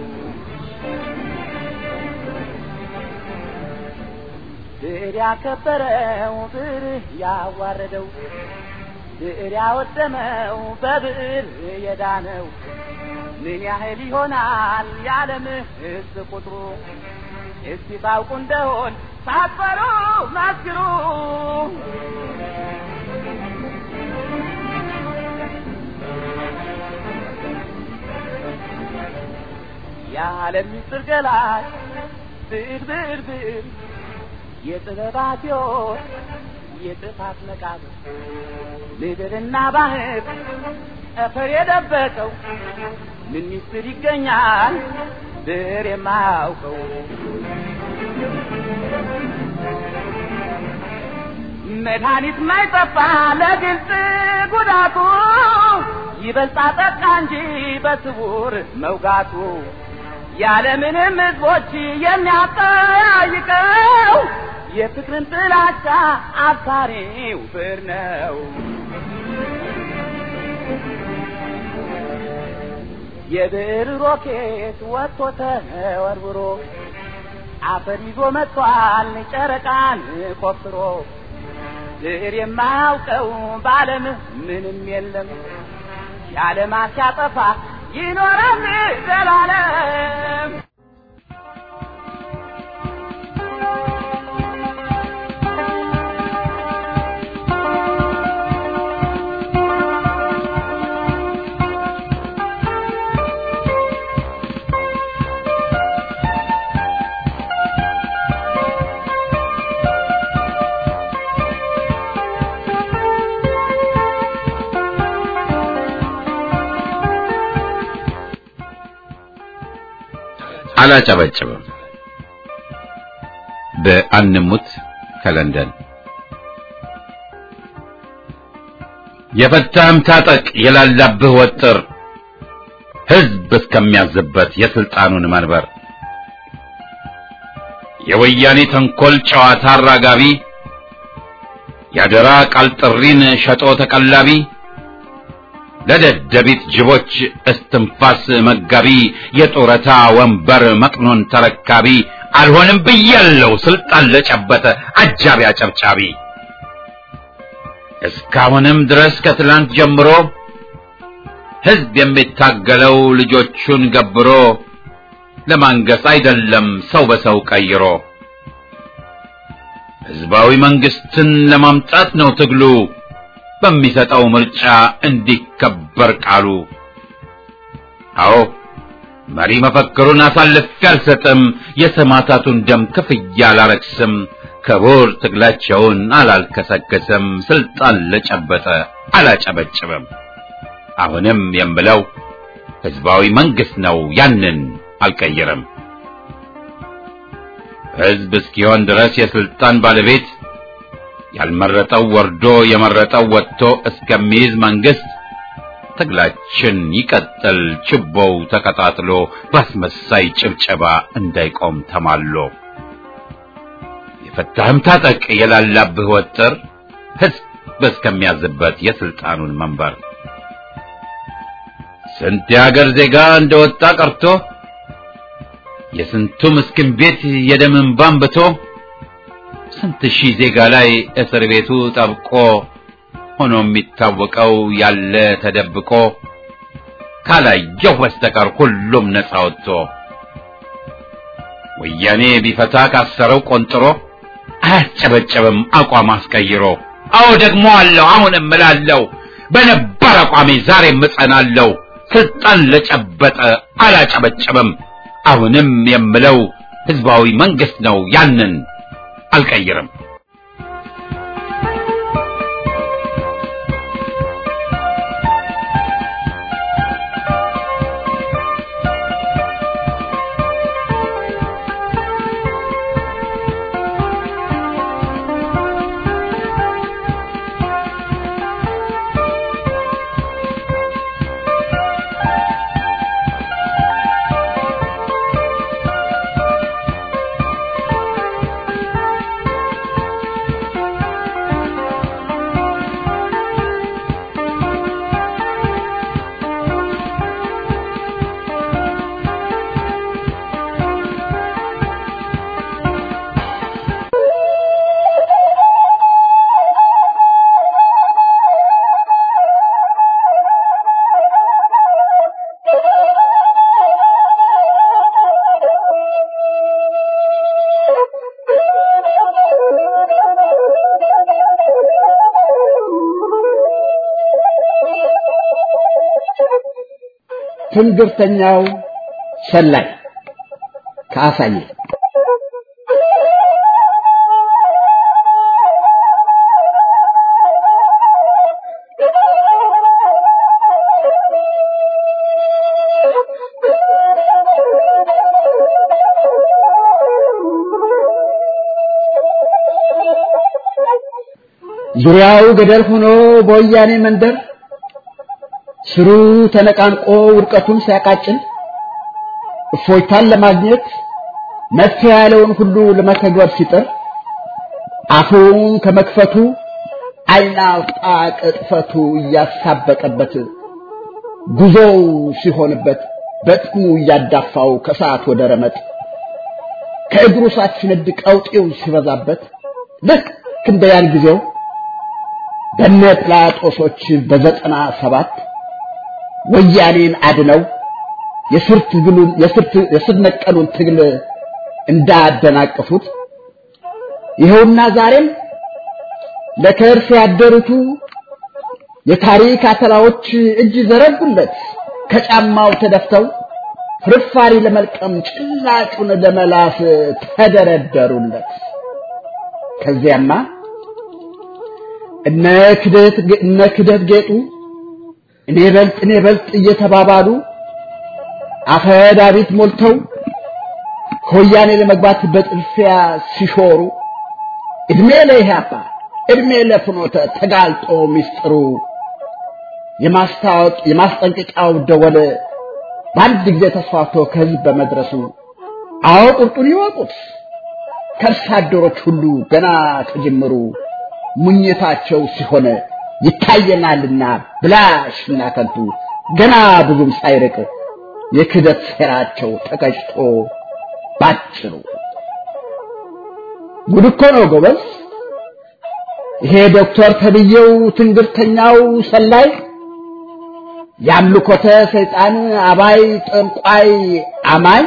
ብዕር ያከበረው ብዕር ያዋረደው ብዕር ያወደመው በብዕር የዳነው ምን ያህል ይሆናል የዓለም ሕዝብ ቁጥሩ? እስቲ ታውቁ እንደሆን ሳትፈሩ መስክሩ። የዓለም ምስጢር ገላጭ ብዕር ብዕር ብዕር የጥበባት ሕይወት የጥፋት መቃብር ምድርና ባህር ጠፈር የደበቀው ምን ምስጢር ይገኛል ብዕር የማያውቀው? መድኃኒት ማይጠፋ ለግልጽ ጉዳቱ ይበልጣ ጠቃ እንጂ በስውር መውጋቱ ያለምንም ሕዝቦች የሚያጠያይቀው የፍቅርን ጥላቻ አብሳሪው ብዕር ነው። የብዕር ሮኬት ወጥቶ ተወርውሮ አፈር ይዞ መጥቷል ጨረቃን ቆፍሮ ብዕር የማያውቀው በዓለም ምንም የለም የዓለማት ሲያጠፋ ይኖራል ዘላለም። አላጨበጭብም። በአንሙት ከለንደን የፈታህም ታጠቅ የላላብህ ወጥር ሕዝብ እስከሚያዝበት የስልጣኑን መንበር የወያኔ ተንኮል ጨዋታ አራጋቢ ያደራ ቃል ጥሪን ሸጦ ተቀላቢ ለደደቢት ጅቦች እስትንፋስ መጋቢ የጡረታ ወንበር መቅኖን ተረካቢ አልሆንም ብያለው ስልጣን ለጨበጠ አጃቢ አጨብጫቢ እስካሁንም ድረስ ከትላንት ጀምሮ ሕዝብ የሚታገለው ልጆቹን ገብሮ ለማንገስ አይደለም ሰው በሰው ቀይሮ ሕዝባዊ መንግስትን ለማምጣት ነው ትግሉ በሚሰጠው ምርጫ እንዲከበር ቃሉ። አዎ መሪ መፈክሩን አሳልፌ አልሰጥም፣ የሰማዕታቱን ደም ክፍያ አላረክስም፣ ክቡር ትግላቸውን አላልከሰከስም፣ ስልጣን ለጨበጠ አላጨበጭብም። አሁንም የምለው ህዝባዊ መንግስት ነው፣ ያንን አልቀይርም። ህዝብ እስኪሆን ድረስ የስልጣን ባለቤት ያልመረጠው ወርዶ የመረጠው ወጥቶ እስከሚይዝ መንግስት ትግላችን ይቀጥል ችቦው ተቀጣጥሎ ባስመሳይ ጭብጨባ እንዳይቆም ተማሎ የፈታህም ታጠቅ የላላብህ ወጥር ህዝብ እስከሚያዝበት የስልጣኑን መንበር ስንት የሀገር ዜጋ እንደወጣ ቀርቶ የስንቱ ምስኪን ቤት የደም እንባ አንብቶ ስንት ሺህ ዜጋ ላይ እስር ቤቱ ጠብቆ ሆኖ የሚታወቀው ያለ ተደብቆ ካላየሁ በስተቀር ሁሉም ነፃ ወጥቶ ወያኔ ቢፈታ ካሰረው ቆንጥሮ አያስጨበጨብም አቋም አስቀይሮ አዎ ደግሞ አለው አሁንም እምላለሁ በነባር አቋሜ ዛሬም እጸናለሁ ስልጣን ለጨበጠ አላጨበጨብም አሁንም የምለው ህዝባዊ መንግስት ነው ያንን አልቀይርም ትንግርተኛው ሰላይ ከአሳየ ዙሪያው ገደል ሆኖ በወያኔ መንደር ስሩ ተነቃንቆ ውድቀቱን ሲያቃጭል እፎይታን ለማግኘት መፍትሄ ያለውን ሁሉ ለመተግበር ሲጥር አፉን ከመክፈቱ ዓይን አውጣ ቅጥፈቱ እያሳበቀበት ጉዞው ሲሆንበት በጥሙ እያዳፋው ከሰዓት ወደ ረመጥ ከእግሩ ሳት ሲነድ ቀውጤው ሲበዛበት ልክ እንደ ያን ጊዜው በነ ጲላጦሶች በዘጠና ሰባት ወያኔን አድነው የስር ትግሉን የስር ነቀሉን ትግል እንዳደናቀፉት ይኸውና ዛሬም ለከርስ ያደሩቱ የታሪክ አተላዎች እጅ ዘረጉለት ከጫማው ተደፍተው ፍርፋሪ ለመልቀም ጭላጩን ለመላስ ተደረደሩለት። ከዚያማ እነ ክደት እነ ክደት ጌጡ እኔ በልጥ እኔ በልጥ እየተባባሉ አፈ ዳዊት ሞልተው ከወያኔ ለመግባት በጥልፊያ ሲሾሩ እድሜ ለኢህአፓ እድሜ ለፍኖተ ተጋልጦ ሚስጥሩ የማስታወቅ የማስጠንቀቂያው ደወል በአንድ ጊዜ ተስፋፍቶ ከህዝብ በመድረሱ አዎ ቁርጡን ይወቁት ከርሳ አደሮች ሁሉ ገና ከጅምሩ ሙኝታቸው ሲሆን ይታየናልና ብላሽና ከንቱ ገና ብዙም ሳይርቅ የክደት ሴራቸው ተቀጭቶ ባጭሩ ጉድ እኮ ነው ጎበዝ። ይሄ ዶክተር ተብዬው ትንግርተኛው ሰላይ የአምልኮተ ሰይጣን አባይ ጠንቋይ አማኝ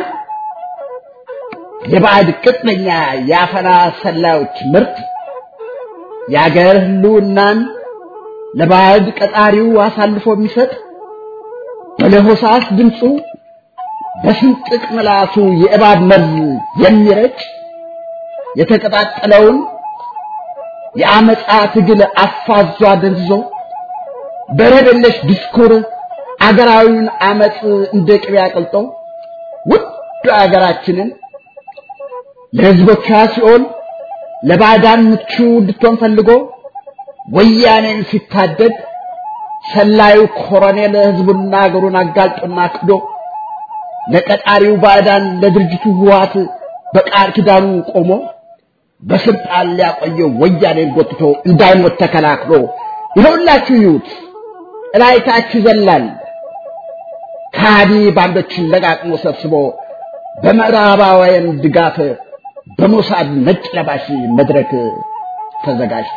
የባዕድ ቅጥነኛ የአፈና ሰላዮች ምርት የአገር ህልውናን ለባዕድ ቀጣሪው አሳልፎ የሚሰጥ በለሆሳስ ድምፁ በስንጥቅ ምላሱ የእባብ መርዝ የሚረጭ የተቀጣጠለውን የአመፃ ትግል አፋዟ ደንዝዞ በረደለሽ ዲስኩር አገራዊውን አመፅ እንደ ቅቤ አቅልጦ ውድ አገራችንን ለህዝቦቿ ሲሆን ለባዕዳን ምቹ እንድትሆን ፈልጎ ወያኔን ሲታደግ ሰላዩ ኮሎኔል ህዝቡና አገሩን አጋልጦና ክዶ ለቀጣሪው ባዕዳን ለድርጅቱ ህወሓት በቃል ኪዳኑ ቆሞ በስልጣን ሊያቆየው ወያኔን ጎትቶ እንዳይሞት ተከላክሎ ይኸውላችሁ ይዩት እላይታች ይዘላል ከሃዲ ባንዶችን ለቃቅሞ ሰብስቦ በምዕራባውያን ድጋፍ በሞሳድ ነጭ ለባሽ መድረክ ተዘጋጅቶ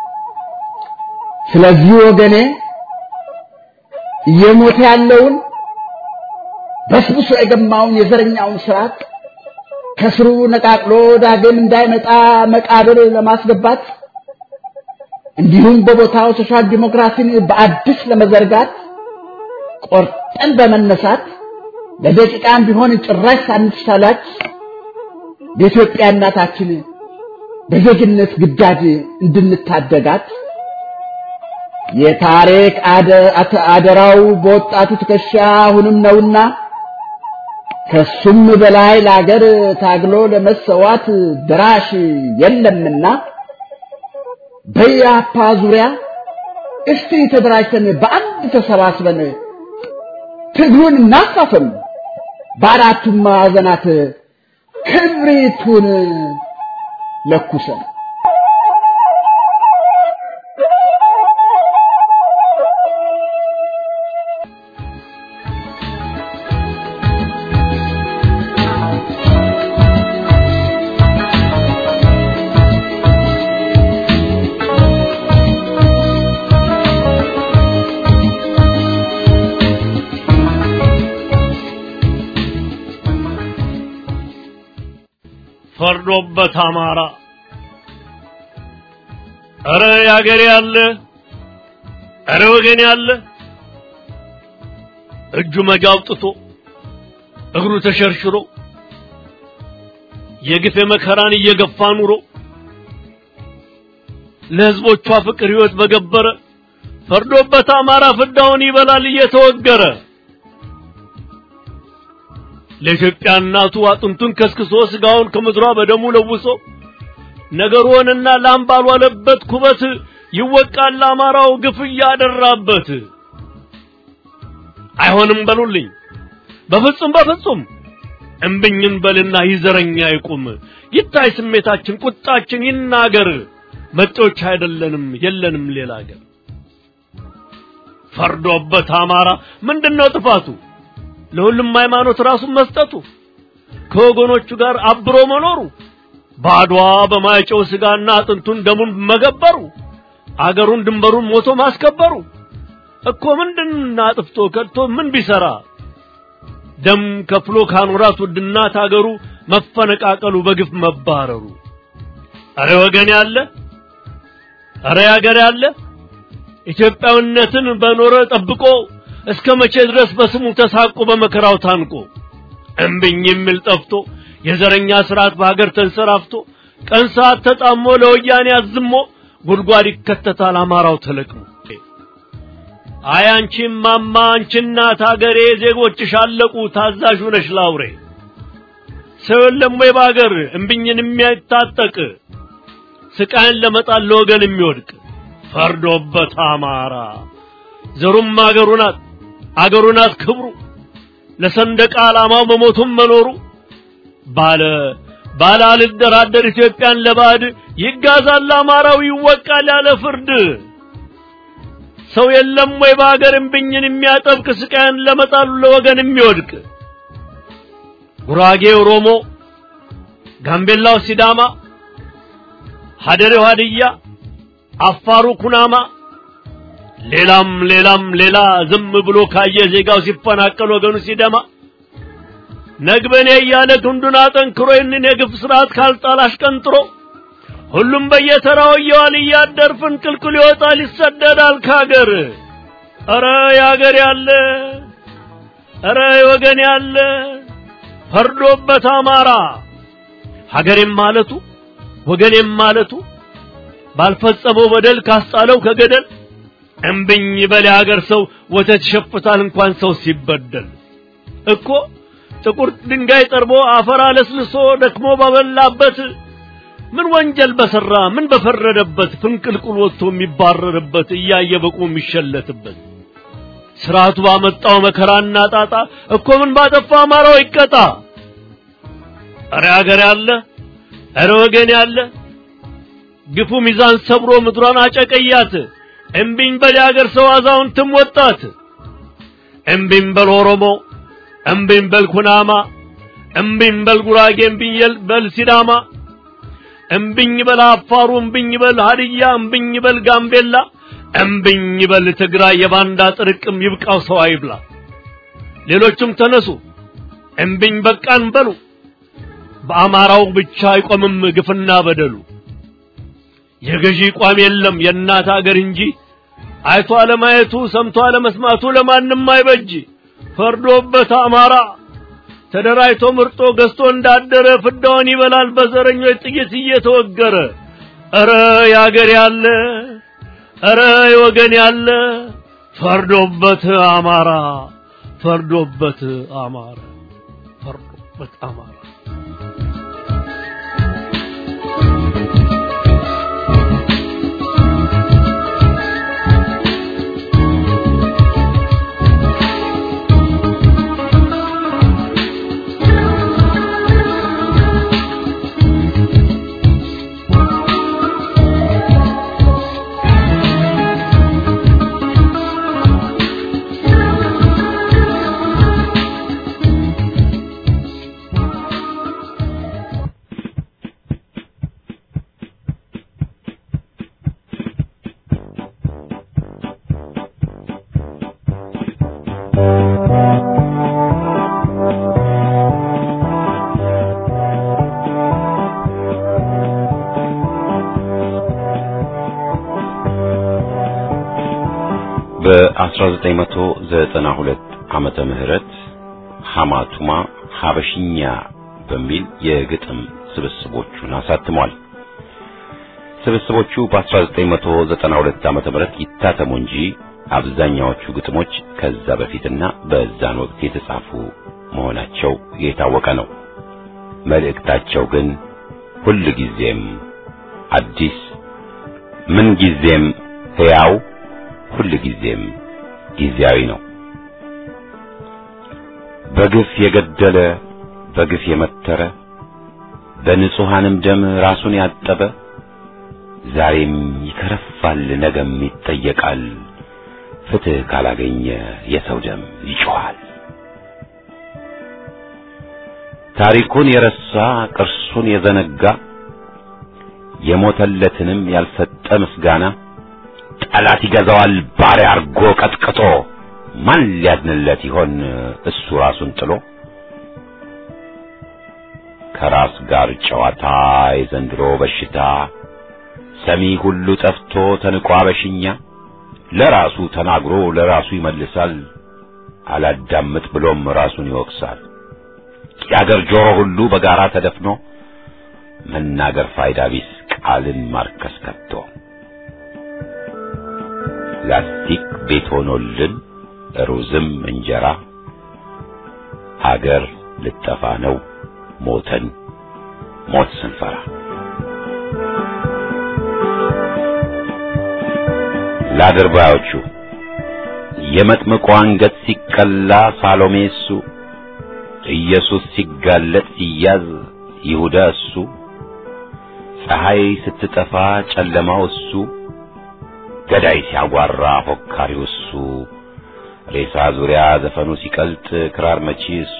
ስለዚህ ወገኔ እየሞተ ያለውን በስብሶ የገማውን የዘረኛውን ስርዓት ከስሩ ነቃቅሎ ዳግም እንዳይመጣ መቃብር ለማስገባት እንዲሁም በቦታው ሶሻል ዲሞክራሲን በአዲስ ለመዘርጋት ቆርጠን በመነሳት ለደቂቃም ቢሆን ጭራሽ ሳንሳላች የኢትዮጵያ እናታችን በዜግነት ግዳጅ እንድንታደጋት የታሪክ አደራው በወጣቱ ትከሻ አሁንም ነውና ከሱም በላይ ለአገር ታግሎ ለመሰዋት ድራሽ የለምና በያፓ ዙሪያ እስቲ ተደራጅተን በአንድ ተሰባስበን ትግሉን እናፋፍም፣ በአራቱም ማዕዘናት ክብሪቱን ለኩሰን ፈርዶበት አማራ እረ ያገሬ ያለ እረ ወገን ያለ እጁ መጃ አውጥቶ እግሩ ተሸርሽሮ የግፍ መከራን እየገፋ ኑሮ ለህዝቦቿ ፍቅር ህይወት በገበረ ፈርዶበት አማራ ፍዳውን ይበላል እየተወገረ ለኢትዮጵያ እናቱ አጥንቱን ከስክሶ ስጋውን ከምድሯ በደሙ ለውሶ ነገሩንና ላም ባልዋለበት ኩበት ይወቃል ለአማራው ግፍ እያደራበት። አይሆንም በሉልኝ በፍጹም በፍጹም እምብኝን በልና ይዘረኛ ይቁም ይታይ ስሜታችን ቁጣችን ይናገር መጤዎች አይደለንም የለንም ሌላ አገር ፈርዶበት አማራ ምንድነው ጥፋቱ ለሁሉም ሃይማኖት ራሱን መስጠቱ ከወገኖቹ ጋር አብሮ መኖሩ ባድዋ በማይጨው ስጋና አጥንቱን ደሙን መገበሩ አገሩን ድንበሩን ሞቶ ማስከበሩ እኮ ምንድን አጥፍቶ ከድቶ ምን ቢሰራ ደም ከፍሎ ካኖራት ውድናት አገሩ መፈነቃቀሉ በግፍ መባረሩ አረ ወገን ያለ አረ ያገር ያለ ኢትዮጵያዊነትን በኖረ ጠብቆ እስከ መቼ ድረስ በስሙ ተሳቆ በመከራው ታንቆ እምብኝ የሚል ጠፍቶ የዘረኛ ስርዓት በሀገር ተንሰራፍቶ ቀን ሰዓት ተጣሞ ለወያኔ አዝሞ ጉድጓድ ይከተታል አማራው ተለቅሞ አይ አንቺ ማማ አንቺ እናት አገሬ ዜጎችሽ አለቁ ታዛዥ ነሽ ላውሬ ሰው የለም ወይ በአገር እምብኝን የሚያታጠቅ ስቃይን ለመጣል ለወገን የሚወድቅ ፈርዶበት አማራ ዘሩም አገሩ ናት አገሩ ናት ክብሩ ለሰንደቅ ዓላማው መሞቱም መኖሩ ባለ ባለ አልደራደር ኢትዮጵያን ለባዕድ ይጋዛል አማራው ይወቃል ያለ ፍርድ ሰው የለም ወይ በአገር እምብኝን የሚያጠብቅ ስቃይን ለመጣሉ ለወገን የሚወድቅ ጉራጌ ኦሮሞ፣ ጋምቤላው ሲዳማ፣ ሀደሬው ሀድያ፣ አፋሩ ኩናማ ሌላም ሌላም ሌላ ዝም ብሎ ካየ ዜጋው ሲፈናቀል ወገኑ ሲደማ ነግበኔ እያለ ክንዱን አጠንክሮ ይህንን የግፍ ስርዓት ካልጣል አሽቀንጥሮ ሁሉም በየተራው እየዋል እያደር ፍንቅልቅል ይወጣል ይሰደዳል ካገር። ኧረ ያገር ያለ ኧረ ወገን ያለ ፈርዶበት አማራ ሀገሬም ማለቱ ወገኔም ማለቱ ባልፈጸመው በደል ካስጣለው ከገደል እምብኝ በል የሀገር ሰው ወተት ይሸፍታል እንኳን ሰው ሲበደል እኮ ጥቁር ድንጋይ ጠርቦ አፈር አለስልሶ ደክሞ ባበላበት ምን ወንጀል በሰራ ምን በፈረደበት ፍንቅልቁል ወጥቶ የሚባረርበት እያየ በቁ የሚሸለትበት ስርዓቱ ባመጣው መከራና ጣጣ እኮ ምን ባጠፋ አማራው ይቀጣ። እረ ሀገር ያለ እረ ወገን ያለ ግፉ ሚዛን ሰብሮ ምድሯን አጨቀያት። እምቢኝ በል የአገር ሰው አዛውንትም ወጣት። እምቢኝ በል ኦሮሞ፣ እምቢኝ በል ኩናማ፣ እምቢኝ በል ጉራጌ፣ እምቢኝ በል ሲዳማ፣ እምቢኝ በል አፋሩ፣ እምቢኝ በል ሀድያ፣ እምቢኝ በል ጋምቤላ፣ እምቢኝ በል ትግራይ። የባንዳ ጥርቅም ይብቃው ሰው አይብላ። ሌሎቹም ተነሱ እምቢኝ በቃን በሉ። በአማራው ብቻ አይቆምም ግፍና በደሉ። የገዢ ቋም የለም የእናት አገር እንጂ አይቶ አለማየቱ ሰምቶ አለመስማቱ ለማንም አይበጅ። ፈርዶበት አማራ ተደራጅቶ ምርጦ ገዝቶ እንዳደረ ፍዳውን ይበላል በዘረኞች ጥይት እየተወገረ። ኧረ ያገር ያለ ኧረ የወገን ያለ ፈርዶበት አማራ ፈርዶበት አማራ ፈርዶበት አማራ በ1992 ዓመተ ምህረት ሐማቱማ ሐበሽኛ በሚል የግጥም ስብስቦቹን አሳትሟል። ስብስቦቹ በ1992 ዓመተ ምህረት ይታተሙ እንጂ አብዛኛዎቹ ግጥሞች ከዛ በፊትና በዛን ወቅት የተጻፉ መሆናቸው የታወቀ ነው። መልእክታቸው ግን ሁል ጊዜም አዲስ፣ ምን ጊዜም ሕያው፣ ሁል ጊዜም ጊዜያዊ ነው። በግፍ የገደለ በግፍ የመተረ በንጹሐንም ደም ራሱን ያጠበ ዛሬም ይከረፋል፣ ነገም ይጠየቃል። ፍትሕ ካላገኘ የሰው ደም ይጮኻል። ታሪኩን የረሳ ቅርሱን የዘነጋ የሞተለትንም ያልሰጠ ምስጋና ጠላት ይገዛዋል ባሪያ አርጎ ቀጥቅጦ ማን ሊያድንለት ይሆን እሱ ራሱን ጥሎ ከራስ ጋር ጨዋታ የዘንድሮ በሽታ ሰሚ ሁሉ ጠፍቶ ተንቋ በሽኛ ለራሱ ተናግሮ ለራሱ ይመልሳል አላዳምጥ ብሎም ራሱን ይወቅሳል የአገር ጆሮ ሁሉ በጋራ ተደፍኖ መናገር ፋይዳ ቢስ ቃልን ማርከስ ከቶ ላስቲክ ቤት ሆኖልን ሩዝም እንጀራ አገር ልጠፋ ነው ሞተን ሞት ስንፈራ ለአድርባዮቹ የመጥምቁ አንገት ሲቀላ ሳሎሜ እሱ ኢየሱስ ሲጋለጥ ሲያዝ ይሁዳ እሱ ፀሐይ ስትጠፋ ጨለማው እሱ ገዳይ ሲያጓራ ፎካሪው እሱ ሬሳ ዙሪያ ዘፈኑ ሲቀልጥ ክራር መቺ እሱ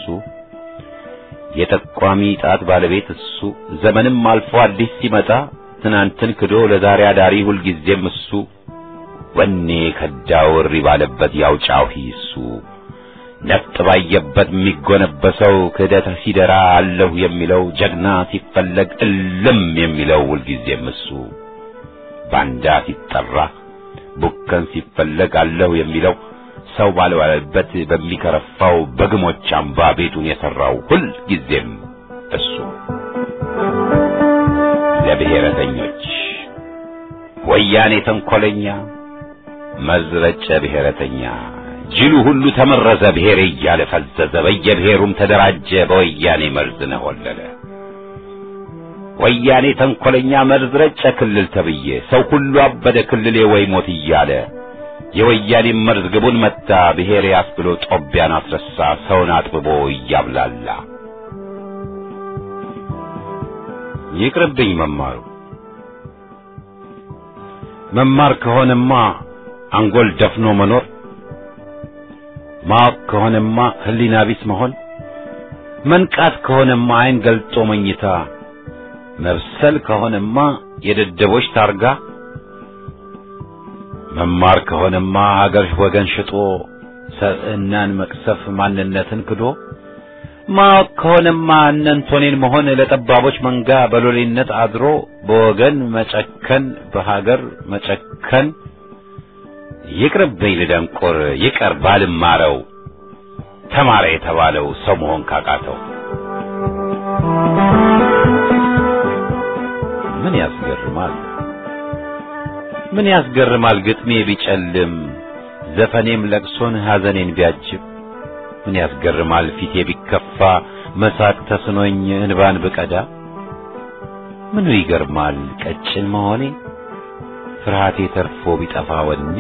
የጠቋሚ ጣት ባለቤት እሱ ዘመንም አልፎ አዲስ ሲመጣ ትናንትን ክዶ ለዛሬ አዳሪ ሁልጊዜም እሱ ወኔ ከዳው እሪ ባለበት ያውጫው እሱ ነፍጥ ባየበት የሚጎነበሰው ክህደት ሲደራ አለሁ የሚለው ጀግና ሲፈለግ እልም የሚለው ሁልጊዜም እሱ ባንዳ ሲጠራ ቡከን ሲፈለግ አለሁ የሚለው ሰው ባልዋለበት በሚከረፋው በግሞች አምባ ቤቱን የሠራው ሁል ጊዜም እሱ ለብሔረተኞች ወያኔ ተንኰለኛ መዝረጨ ብሔረተኛ ጅሉ ሁሉ ተመረዘ ብሔር እያለ ፈዘዘ በየብሔሩም ተደራጀ በወያኔ መርዝ ነሆለለ ወያኔ ተንኰለኛ መርዝ ረጨ ክልል ተብዬ ሰው ሁሉ አበደ ክልሌ ወይ ሞት እያለ የወያኔ መርዝ ግቡን መታ ብሔሬ አስብሎ ጦቢያን አስረሳ ሰውን አጥብቦ እያብላላ ይቅርብኝ መማሩ መማር ከሆነማ አንጎል ደፍኖ መኖር ማወቅ ከሆነማ ሕሊና ቢስ መሆን መንቃት ከሆነማ ዓይን ገልጦ መኝታ መብሰል ከሆነማ የደደቦች ታርጋ መማር ከሆነማ አገር ወገን ሽጦ ሰብዕናን መቅሰፍ ማንነትን ክዶ ማወቅ ከሆነማ እነንቶኔን መሆን ለጠባቦች መንጋ በሎሌነት አድሮ በወገን መጨከን በሀገር መጨከን ይቅርብኝ ልደንቆር ይቀር ባልማረው ተማረ የተባለው ሰው መሆን ካቃተው ምን ያስገርማል ምን ያስገርማል ግጥሜ ቢጨልም ዘፈኔም ለቅሶን ሐዘኔን ቢያጅብ ምን ያስገርማል ፊቴ ቢከፋ መሳቅ ተስኖኝ እንባን ብቀዳ ምኑ ይገርማል ቀጭን መሆኔ ፍርሃቴ ተርፎ ቢጠፋ ወኔ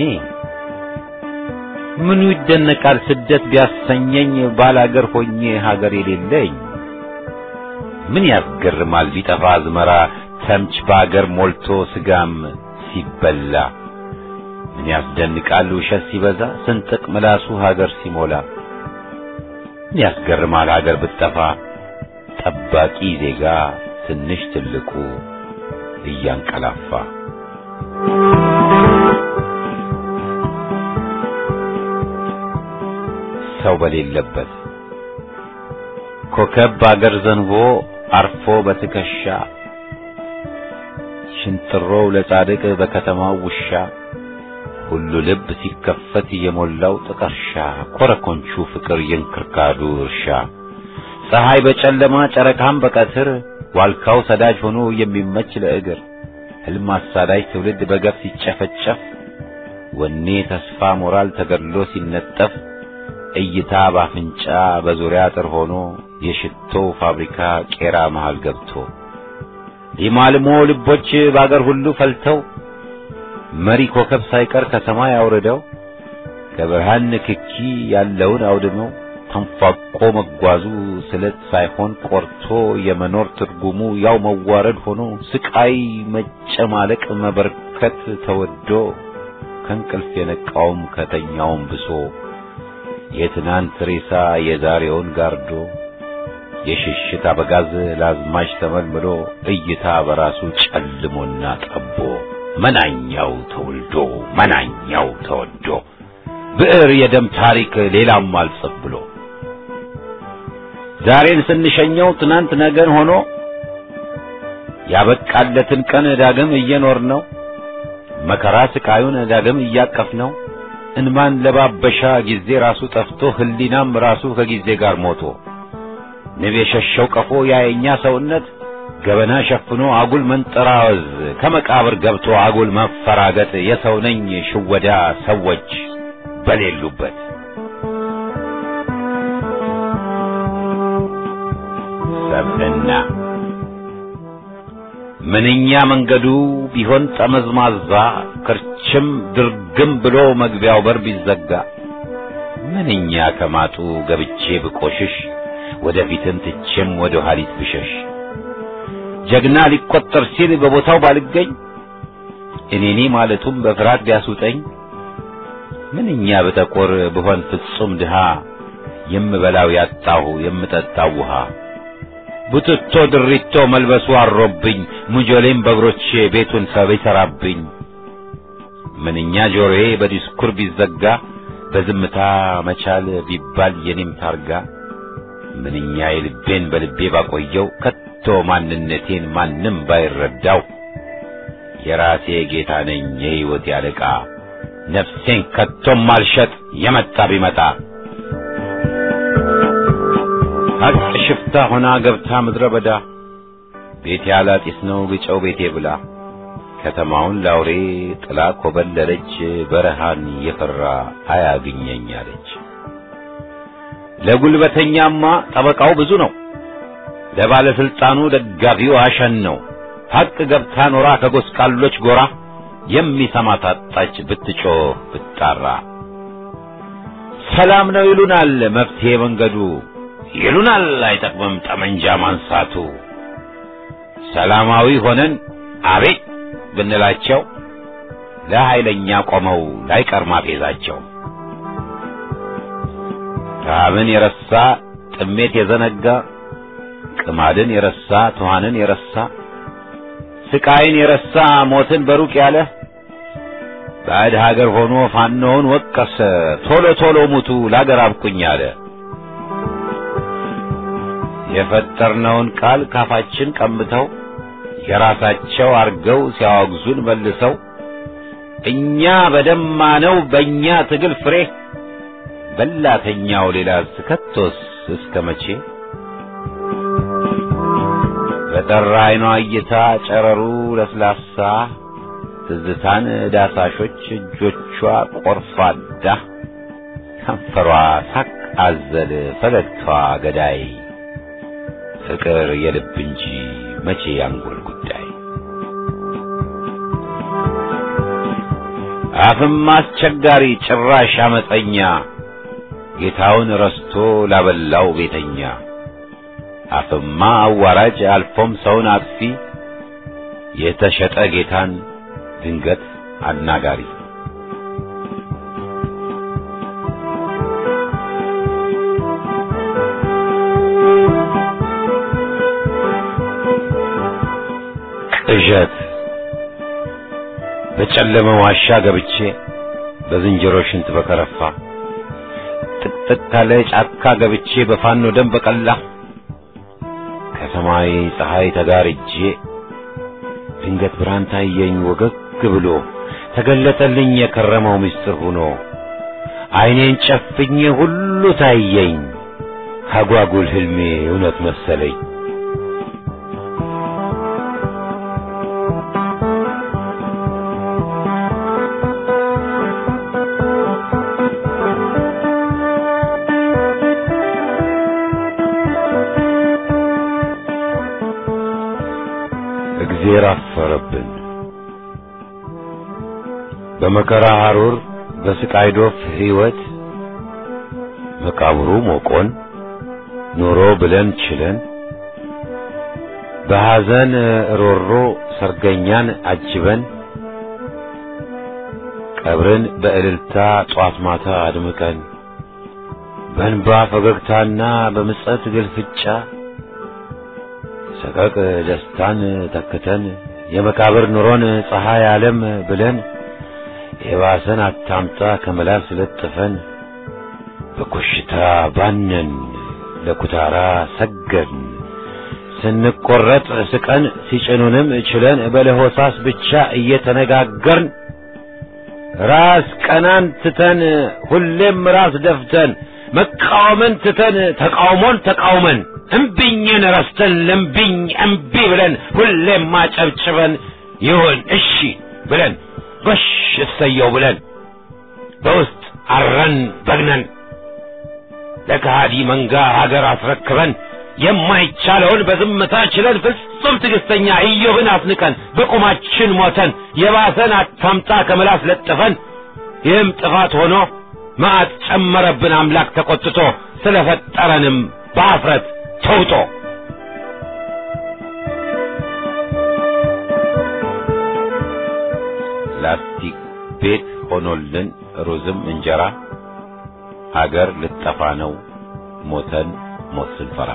ምኑ ይደነቃል ስደት ቢያሰኘኝ ባላገር ሆኜ ሀገር የሌለኝ ምን ያስገርማል ቢጠፋ አዝመራ ተምች በአገር ሞልቶ ስጋም ሲበላ ምን ያስደንቃል ውሸት ሲበዛ ስንጥቅ ምላሱ ሀገር ሲሞላ ምን ያስገርማል ሀገር ብትጠፋ ጠባቂ ዜጋ ትንሽ ትልቁ እያንቀላፋ ሰው በሌለበት ኮከብ በአገር ዘንቦ አርፎ በትከሻ ሽንጥሮው ለጻድቅ በከተማው ውሻ ሁሉ ልብ ሲከፈት የሞላው ጥቀርሻ ኮረኮንቹ ፍቅር የእንክርካዱ እርሻ ፀሐይ በጨለማ ጨረቃም በቀትር ዋልካው ሰዳጅ ሆኖ የሚመች ለእግር ሕልም አሳዳጅ ትውልድ በገፍ ሲጨፈጨፍ ወኔ ተስፋ ሞራል ተገድሎ ሲነጠፍ እይታ ባፍንጫ በዙሪያ አጥር ሆኖ የሽቶ ፋብሪካ ቄራ መሃል ገብቶ ሊማልሞ ልቦች በአገር ሁሉ ፈልተው መሪ ኮከብ ሳይቀር ከሰማይ አውርደው ከብርሃን ንክኪ ያለውን አውድመው ተንፏቆ መጓዙ ስለት ሳይሆን ቆርቶ የመኖር ትርጉሙ ያው መዋረድ ሆኖ ስቃይ መጨማለቅ መበርከት ተወዶ ከእንቅልፍ የነቃውም ከተኛውም ብሶ የትናንት ሬሳ የዛሬውን ጋርዶ የሽሽት አበጋዝ ላዝማች ተመልምሎ እይታ በራሱ ጨልሞና ጠቦ መናኛው ተወልዶ መናኛው ተወዶ ብዕር የደም ታሪክ ሌላም አልጽፍ ብሎ ዛሬን ስንሸኘው ትናንት ነገን ሆኖ ያበቃለትን ቀን ዳግም እየኖር ነው መከራ ስቃዩን ዳግም እያቀፍ ነው እንማን ለባበሻ ጊዜ ራሱ ጠፍቶ ህሊናም ራሱ ከጊዜ ጋር ሞቶ ንብ የሸሸው ቀፎ ያየኛ ሰውነት ገበና ሸፍኖ አጉል መንጠራወዝ ከመቃብር ገብቶ አጉል መፈራገጥ የሰው ነኝ ሽወዳ ሰዎች በሌሉበት ሰብዕና ምንኛ መንገዱ ቢሆን ጠመዝማዛ ክርችም ድርግም ብሎ መግቢያው በር ቢዘጋ ምንኛ ከማጡ ገብቼ ብቆሽሽ ወደፊትን ትቼም ወደ ኋሊት ብሸሽ ጀግና ሊቆጠር ሲል በቦታው ባልገኝ እኔኔ ማለቱም በፍርሃት ቢያስውጠኝ ምንኛ በጠቆር ብሆን ፍጹም ድሃ የምበላው ያጣሁ የምጠጣው ውሃ ቡትቶ ድሪቶ መልበሱ አሮብኝ ሙጆሌም በእግሮቼ ቤቱን ሰብ ይሠራብኝ ምንኛ ጆሮዬ በዲስኩር ቢዘጋ በዝምታ መቻል ቢባል የኔም ታርጋ ምንኛ የልቤን በልቤ ባቆየው ከቶ ማንነቴን ማንም ባይረዳው የራሴ ጌታ ነኝ የሕይወት ያለቃ ነፍሴን ከቶም ማልሸጥ የመጣ ቢመጣ ሀቅ ሽፍታ ሆና ገብታ ምድረ በዳ ቤቴ አላጢስ ነው ግጨው ቤቴ ብላ ከተማውን ላውሬ ጥላ ኮበለለች በረሃን የፈራ አያግኘኝ አለች። ለጉልበተኛማ ጠበቃው ብዙ ነው፣ ለባለስልጣኑ ደጋፊው አሸን ነው። ሐቅ ገብታ ኖራ ከጎስቋሎች ጎራ የሚሰማ ታጣች ብትጮህ ብትጣራ። ሰላም ነው ይሉናል መፍትሄ መንገዱ ይሉናል አይጠቅምም ጠመንጃ ማንሳቱ። ሰላማዊ ሆነን አቤት ብንላቸው ለኃይለኛ ቆመው ላይቀር ማፌዛቸው። ረሃብን የረሳ ጥሜት የዘነጋ ቅማድን የረሳ ትኋንን የረሳ ስቃይን የረሳ ሞትን በሩቅ ያለ ባዕድ ሀገር ሆኖ ፋኖውን ወቀሰ ቶሎ ቶሎ ሙቱ ላገር አብቁኝ አለ። የፈጠርነውን ቃል ካፋችን ቀምተው የራሳቸው አርገው ሲያወግዙን መልሰው እኛ በደማነው በእኛ ትግል ፍሬ በላተኛው ሌላ ስከቶስ እስከ መቼ? በጠራ አይኗ እይታ ጨረሩ ለስላሳ ትዝታን ዳሳሾች እጆቿ ቆርፋዳ ከንፈሯ ሳቅ አዘል ፈገግታዋ ገዳይ ፍቅር የልብ እንጂ መቼ ያንጎል ጉዳይ አፍም አስቸጋሪ ጭራሽ አመፀኛ ጌታውን ረስቶ ላበላው ቤተኛ አፍማ አዋራጅ አልፎም ሰውን አጥፊ የተሸጠ ጌታን ድንገት አናጋሪ ቅዠት በጨለመ ዋሻ ገብቼ በዝንጀሮ ሽንት በከረፋ ጥቅጥቅ ካለ ጫካ ገብቼ በፋኖ ደም በቀላ ከሰማይ ፀሐይ ተጋርጄ ድንገት ብርሃን ታየኝ ወገግ ብሎ ተገለጠልኝ የከረመው ምስጢር ሆኖ ዓይኔን ጨፍኜ ሁሉ ታየኝ አጓጉል ህልሜ እውነት መሰለኝ። እግዜር አፈረብን። በመከራ ሐሩር በስቃይ ዶፍ ሕይወት መቃብሩ ሞቆን ኖሮ ብለን ችለን በሐዘን ሮሮ ሰርገኛን አጅበን ቀብርን በእልልታ ጧት ማታ አድምቀን በእንባ ፈገግታና በምጸት ግልፍጫ ሰቀቅ ደስታን ተክተን የመቃብር ኑሮን ፀሐይ ዓለም ብለን የባሰን አታምጣ ከመላስ ለጥፈን በኮሽታ ባነን ለኩታራ ሰገድን ስንቆረጥ ስቀን ሲጭኑንም ችለን በለሆሳስ ብቻ እየተነጋገርን ራስ ቀናን ትተን ሁሌም ራስ ደፍተን መቃወምን ትተን ተቃውሞን ተቃውመን እምቢኝን ረስተን ለምቢኝ እምቢ ብለን ሁሌም ማጨብጭበን ይሁን እሺ ብለን ጎሽ እሰየው ብለን በውስጥ አረን በግነን ለከሃዲ መንጋ ሀገር አስረክበን የማይቻለውን በዝምታ ችለን ፍጹም ትዕግስተኛ ኢዮብን አስንቀን በቁማችን ሞተን የባሰን አታምጣ ከምላስ ለጥፈን ይህም ጥፋት ሆኖ መዓት ጨመረብን አምላክ ተቆጥቶ ስለፈጠረንም በአፍረት ተውጦ ላስቲክ ቤት ሆኖልን ሩዝም እንጀራ ሀገር ልጠፋ ነው ሞተን ሞት ስንፈራ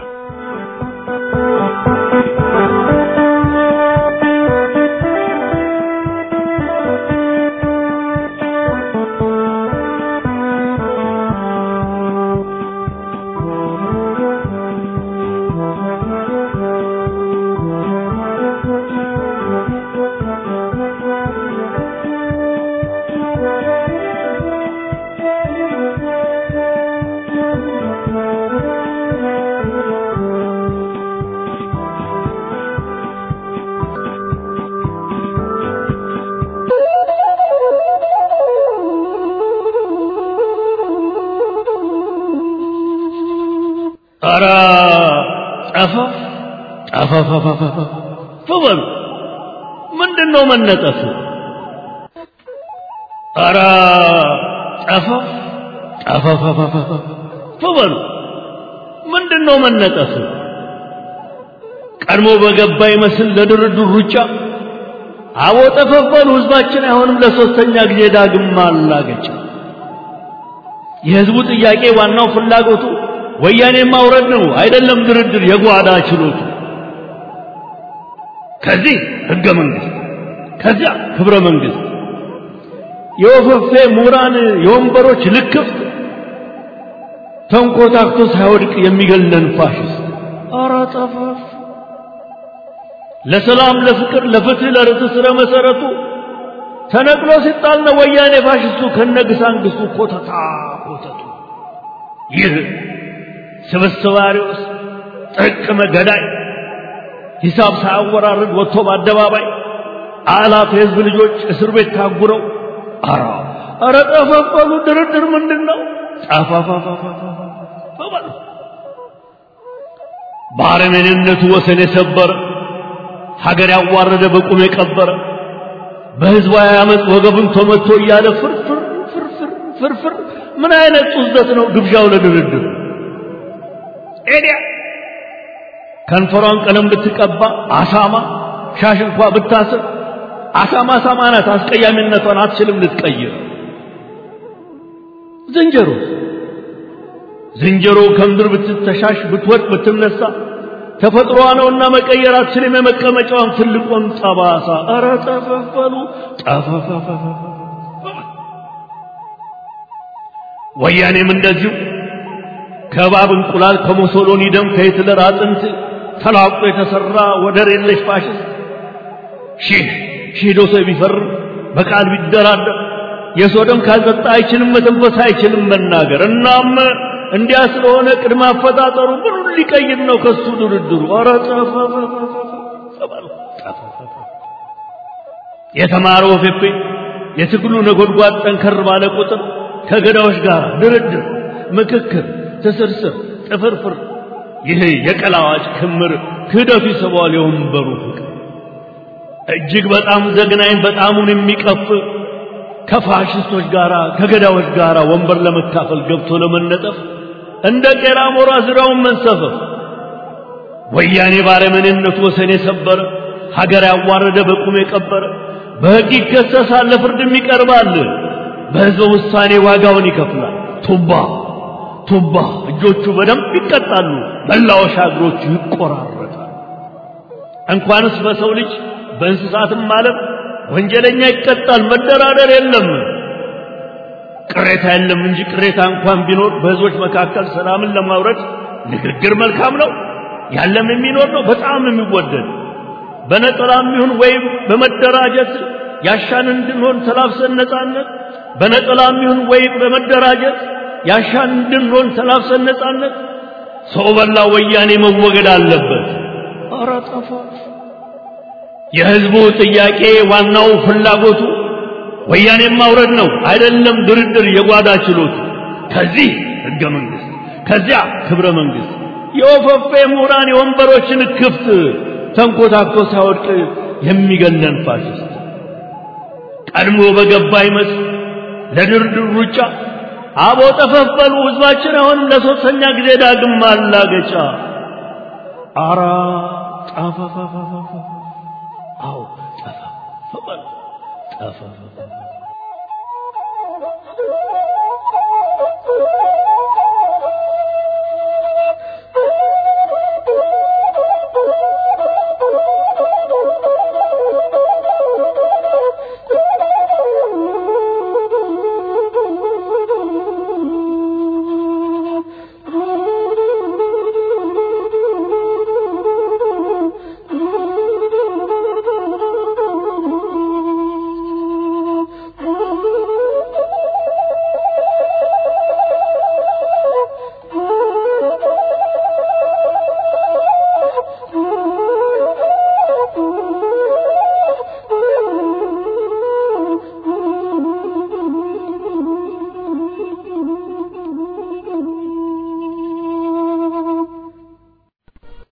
ኧረ ጠፋ ጠፋፋፋፋ በሉ ምንድን ነው መነጠፍ? ኧረ ጠፈፍ ጠፈፈፈፈ በሉ ምንድን ነው መነጠፍ? ቀድሞ በገባ ይመስል ለድርድር ሩጫ አቦ ጠፈፈሉ ህዝባችን አይሆንም ለሶስተኛ ጊዜ ዳግም ማላገጫ የህዝቡ ጥያቄ ዋናው ፍላጎቱ ወያኔ ማውረድ ነው አይደለም ድርድር የጓዳ ችሎቱ ከዚህ ህገ መንግስት ከዚያ ክብረ መንግስት የወፈፌ ምሁራን የወንበሮች ልክፍት ተንኮታክቶ ሳይወድቅ የሚገለን ፋሽስት ኧረ ጠፈፍ ለሰላም ለፍቅር ለፍትህ ለርትዕ ስረ መሰረቱ ተነቅሎ ሲጣል ነው ወያኔ ፋሽስቱ ከነግሳንግስቱ ኮተታ ኮተቱ ይህ ስብስባሪውስ ጥቅመ ገዳይ ሂሳብ ሳያወራርድ ወጥቶ በአደባባይ አላፍ የህዝብ ልጆች እስር ቤት ታጉረው አራ አረ ጠፈፈሉ ድርድር ምንድን ነው ጠፋፋፋፋፋ በአረመኔነቱ ወሰን የሰበረ ሀገር ያዋረደ በቁም የቀበረ በህዝባዊ አመፅ ወገቡን ተመቶ እያለ ፍርፍር ፍርፍር ፍርፍር ምን አይነት ጡዘት ነው ግብዣው ለድርድር ኤዲያ ከንፈሯን ቀለም ብትቀባ አሳማ ሻሽ እንኳ ብታስር አሳማ አሳማ ናት አስቀያሚነቷን አትችልም ልትቀይር ዝንጀሮ ዝንጀሮ ከምድር ብትተሻሽ ብትወድቅ ብትነሳ ተፈጥሮዋ ነውና መቀየር አትችልም የመቀመጫዋን ትልቁን ጠባሳ ኧረ ጠፈፈሉ ጠፈፈፈፈ ወያኔም እንደዚሁ ከባብ እንቁላል ከሞሶሎኒ ደም ከሂትለር አጥንት ተላቆ የተሰራ ወደር የለሽ ፋሽስት ሺህ ሺህ ዶሴ ቢፈርም በቃል ቢደራደር የሰው ደም ካልጠጣ አይችልም መተንፈስ አይችልም መናገር እናም እንዲያ ስለሆነ ቅድመ አፈጣጠሩ ምኑን ሊቀይር ነው ከሱ ድርድሩ ኧረ የተማረው ፌፌ የትግሉ ነጎድጓድ ጠንከር ባለ ቁጥር ከገዳዎች ጋር ድርድር ምክክር ትስርስር ጥፍርፍር ይህ የቀላዋጭ ክምር ክህደቱ ይስበዋል የወንበሩ ፍቅር እጅግ በጣም ዘግናኝ በጣሙን የሚቀፍ ከፋሽስቶች ጋር ከገዳዎች ጋር ወንበር ለመካፈል ገብቶ ለመነጠፍ እንደ ቄራ ሞራ ዙሪያውን መንሰፈፍ ወያኔ ባረመኔነቱ ወሰን የሰበረ ሀገር ያዋረደ በቁም የቀበረ በሕግ ይከሰሳል ለፍርድም ይቀርባል በሕዝበ ውሳኔ ዋጋውን ይከፍላል ቱባ ቱባ እጆቹ በደንብ ይቀጣሉ መላወሻ እግሮቹ ይቆራረጣል እንኳንስ በሰው ልጅ በእንስሳትም ማለት ወንጀለኛ ይቀጣል መደራደር የለም ቅሬታ የለም እንጂ ቅሬታ እንኳን ቢኖር በህዝቦች መካከል ሰላምን ለማውረድ ንግግር መልካም ነው ያለም የሚኖር ነው በጣም የሚወደድ በነጠላም ይሁን ወይም በመደራጀት ያሻን እንድንሆን ተላብሰን ነጻነት በነጠላም ይሁን ወይም በመደራጀት ያሻን እንድንሆን ተላብሰን ነጻነት ሰው በላ ወያኔ መወገድ አለበት ኧረ ጠፋ የህዝቡ ጥያቄ ዋናው ፍላጎቱ ወያኔን ማውረድ ነው አይደለም ድርድር የጓዳ ችሎቱ ከዚህ ህገ መንግስት ከዚያ ክብረ መንግስት የወፈፌ ምሁራን የወንበሮችን ክፍት ተንኮታኮ ሳይወድቅ የሚገለን ፋሽስት ቀድሞ በገባ ይመስል ለድርድር ሩጫ አቦ ጠፈፈሉ ህዝባችን አሁንም ለሶስተኛ ጊዜ ዳግም ማላገጫ አራ ጠፈፈፈፈ አዎ ጠፈፈ ጠፈፈ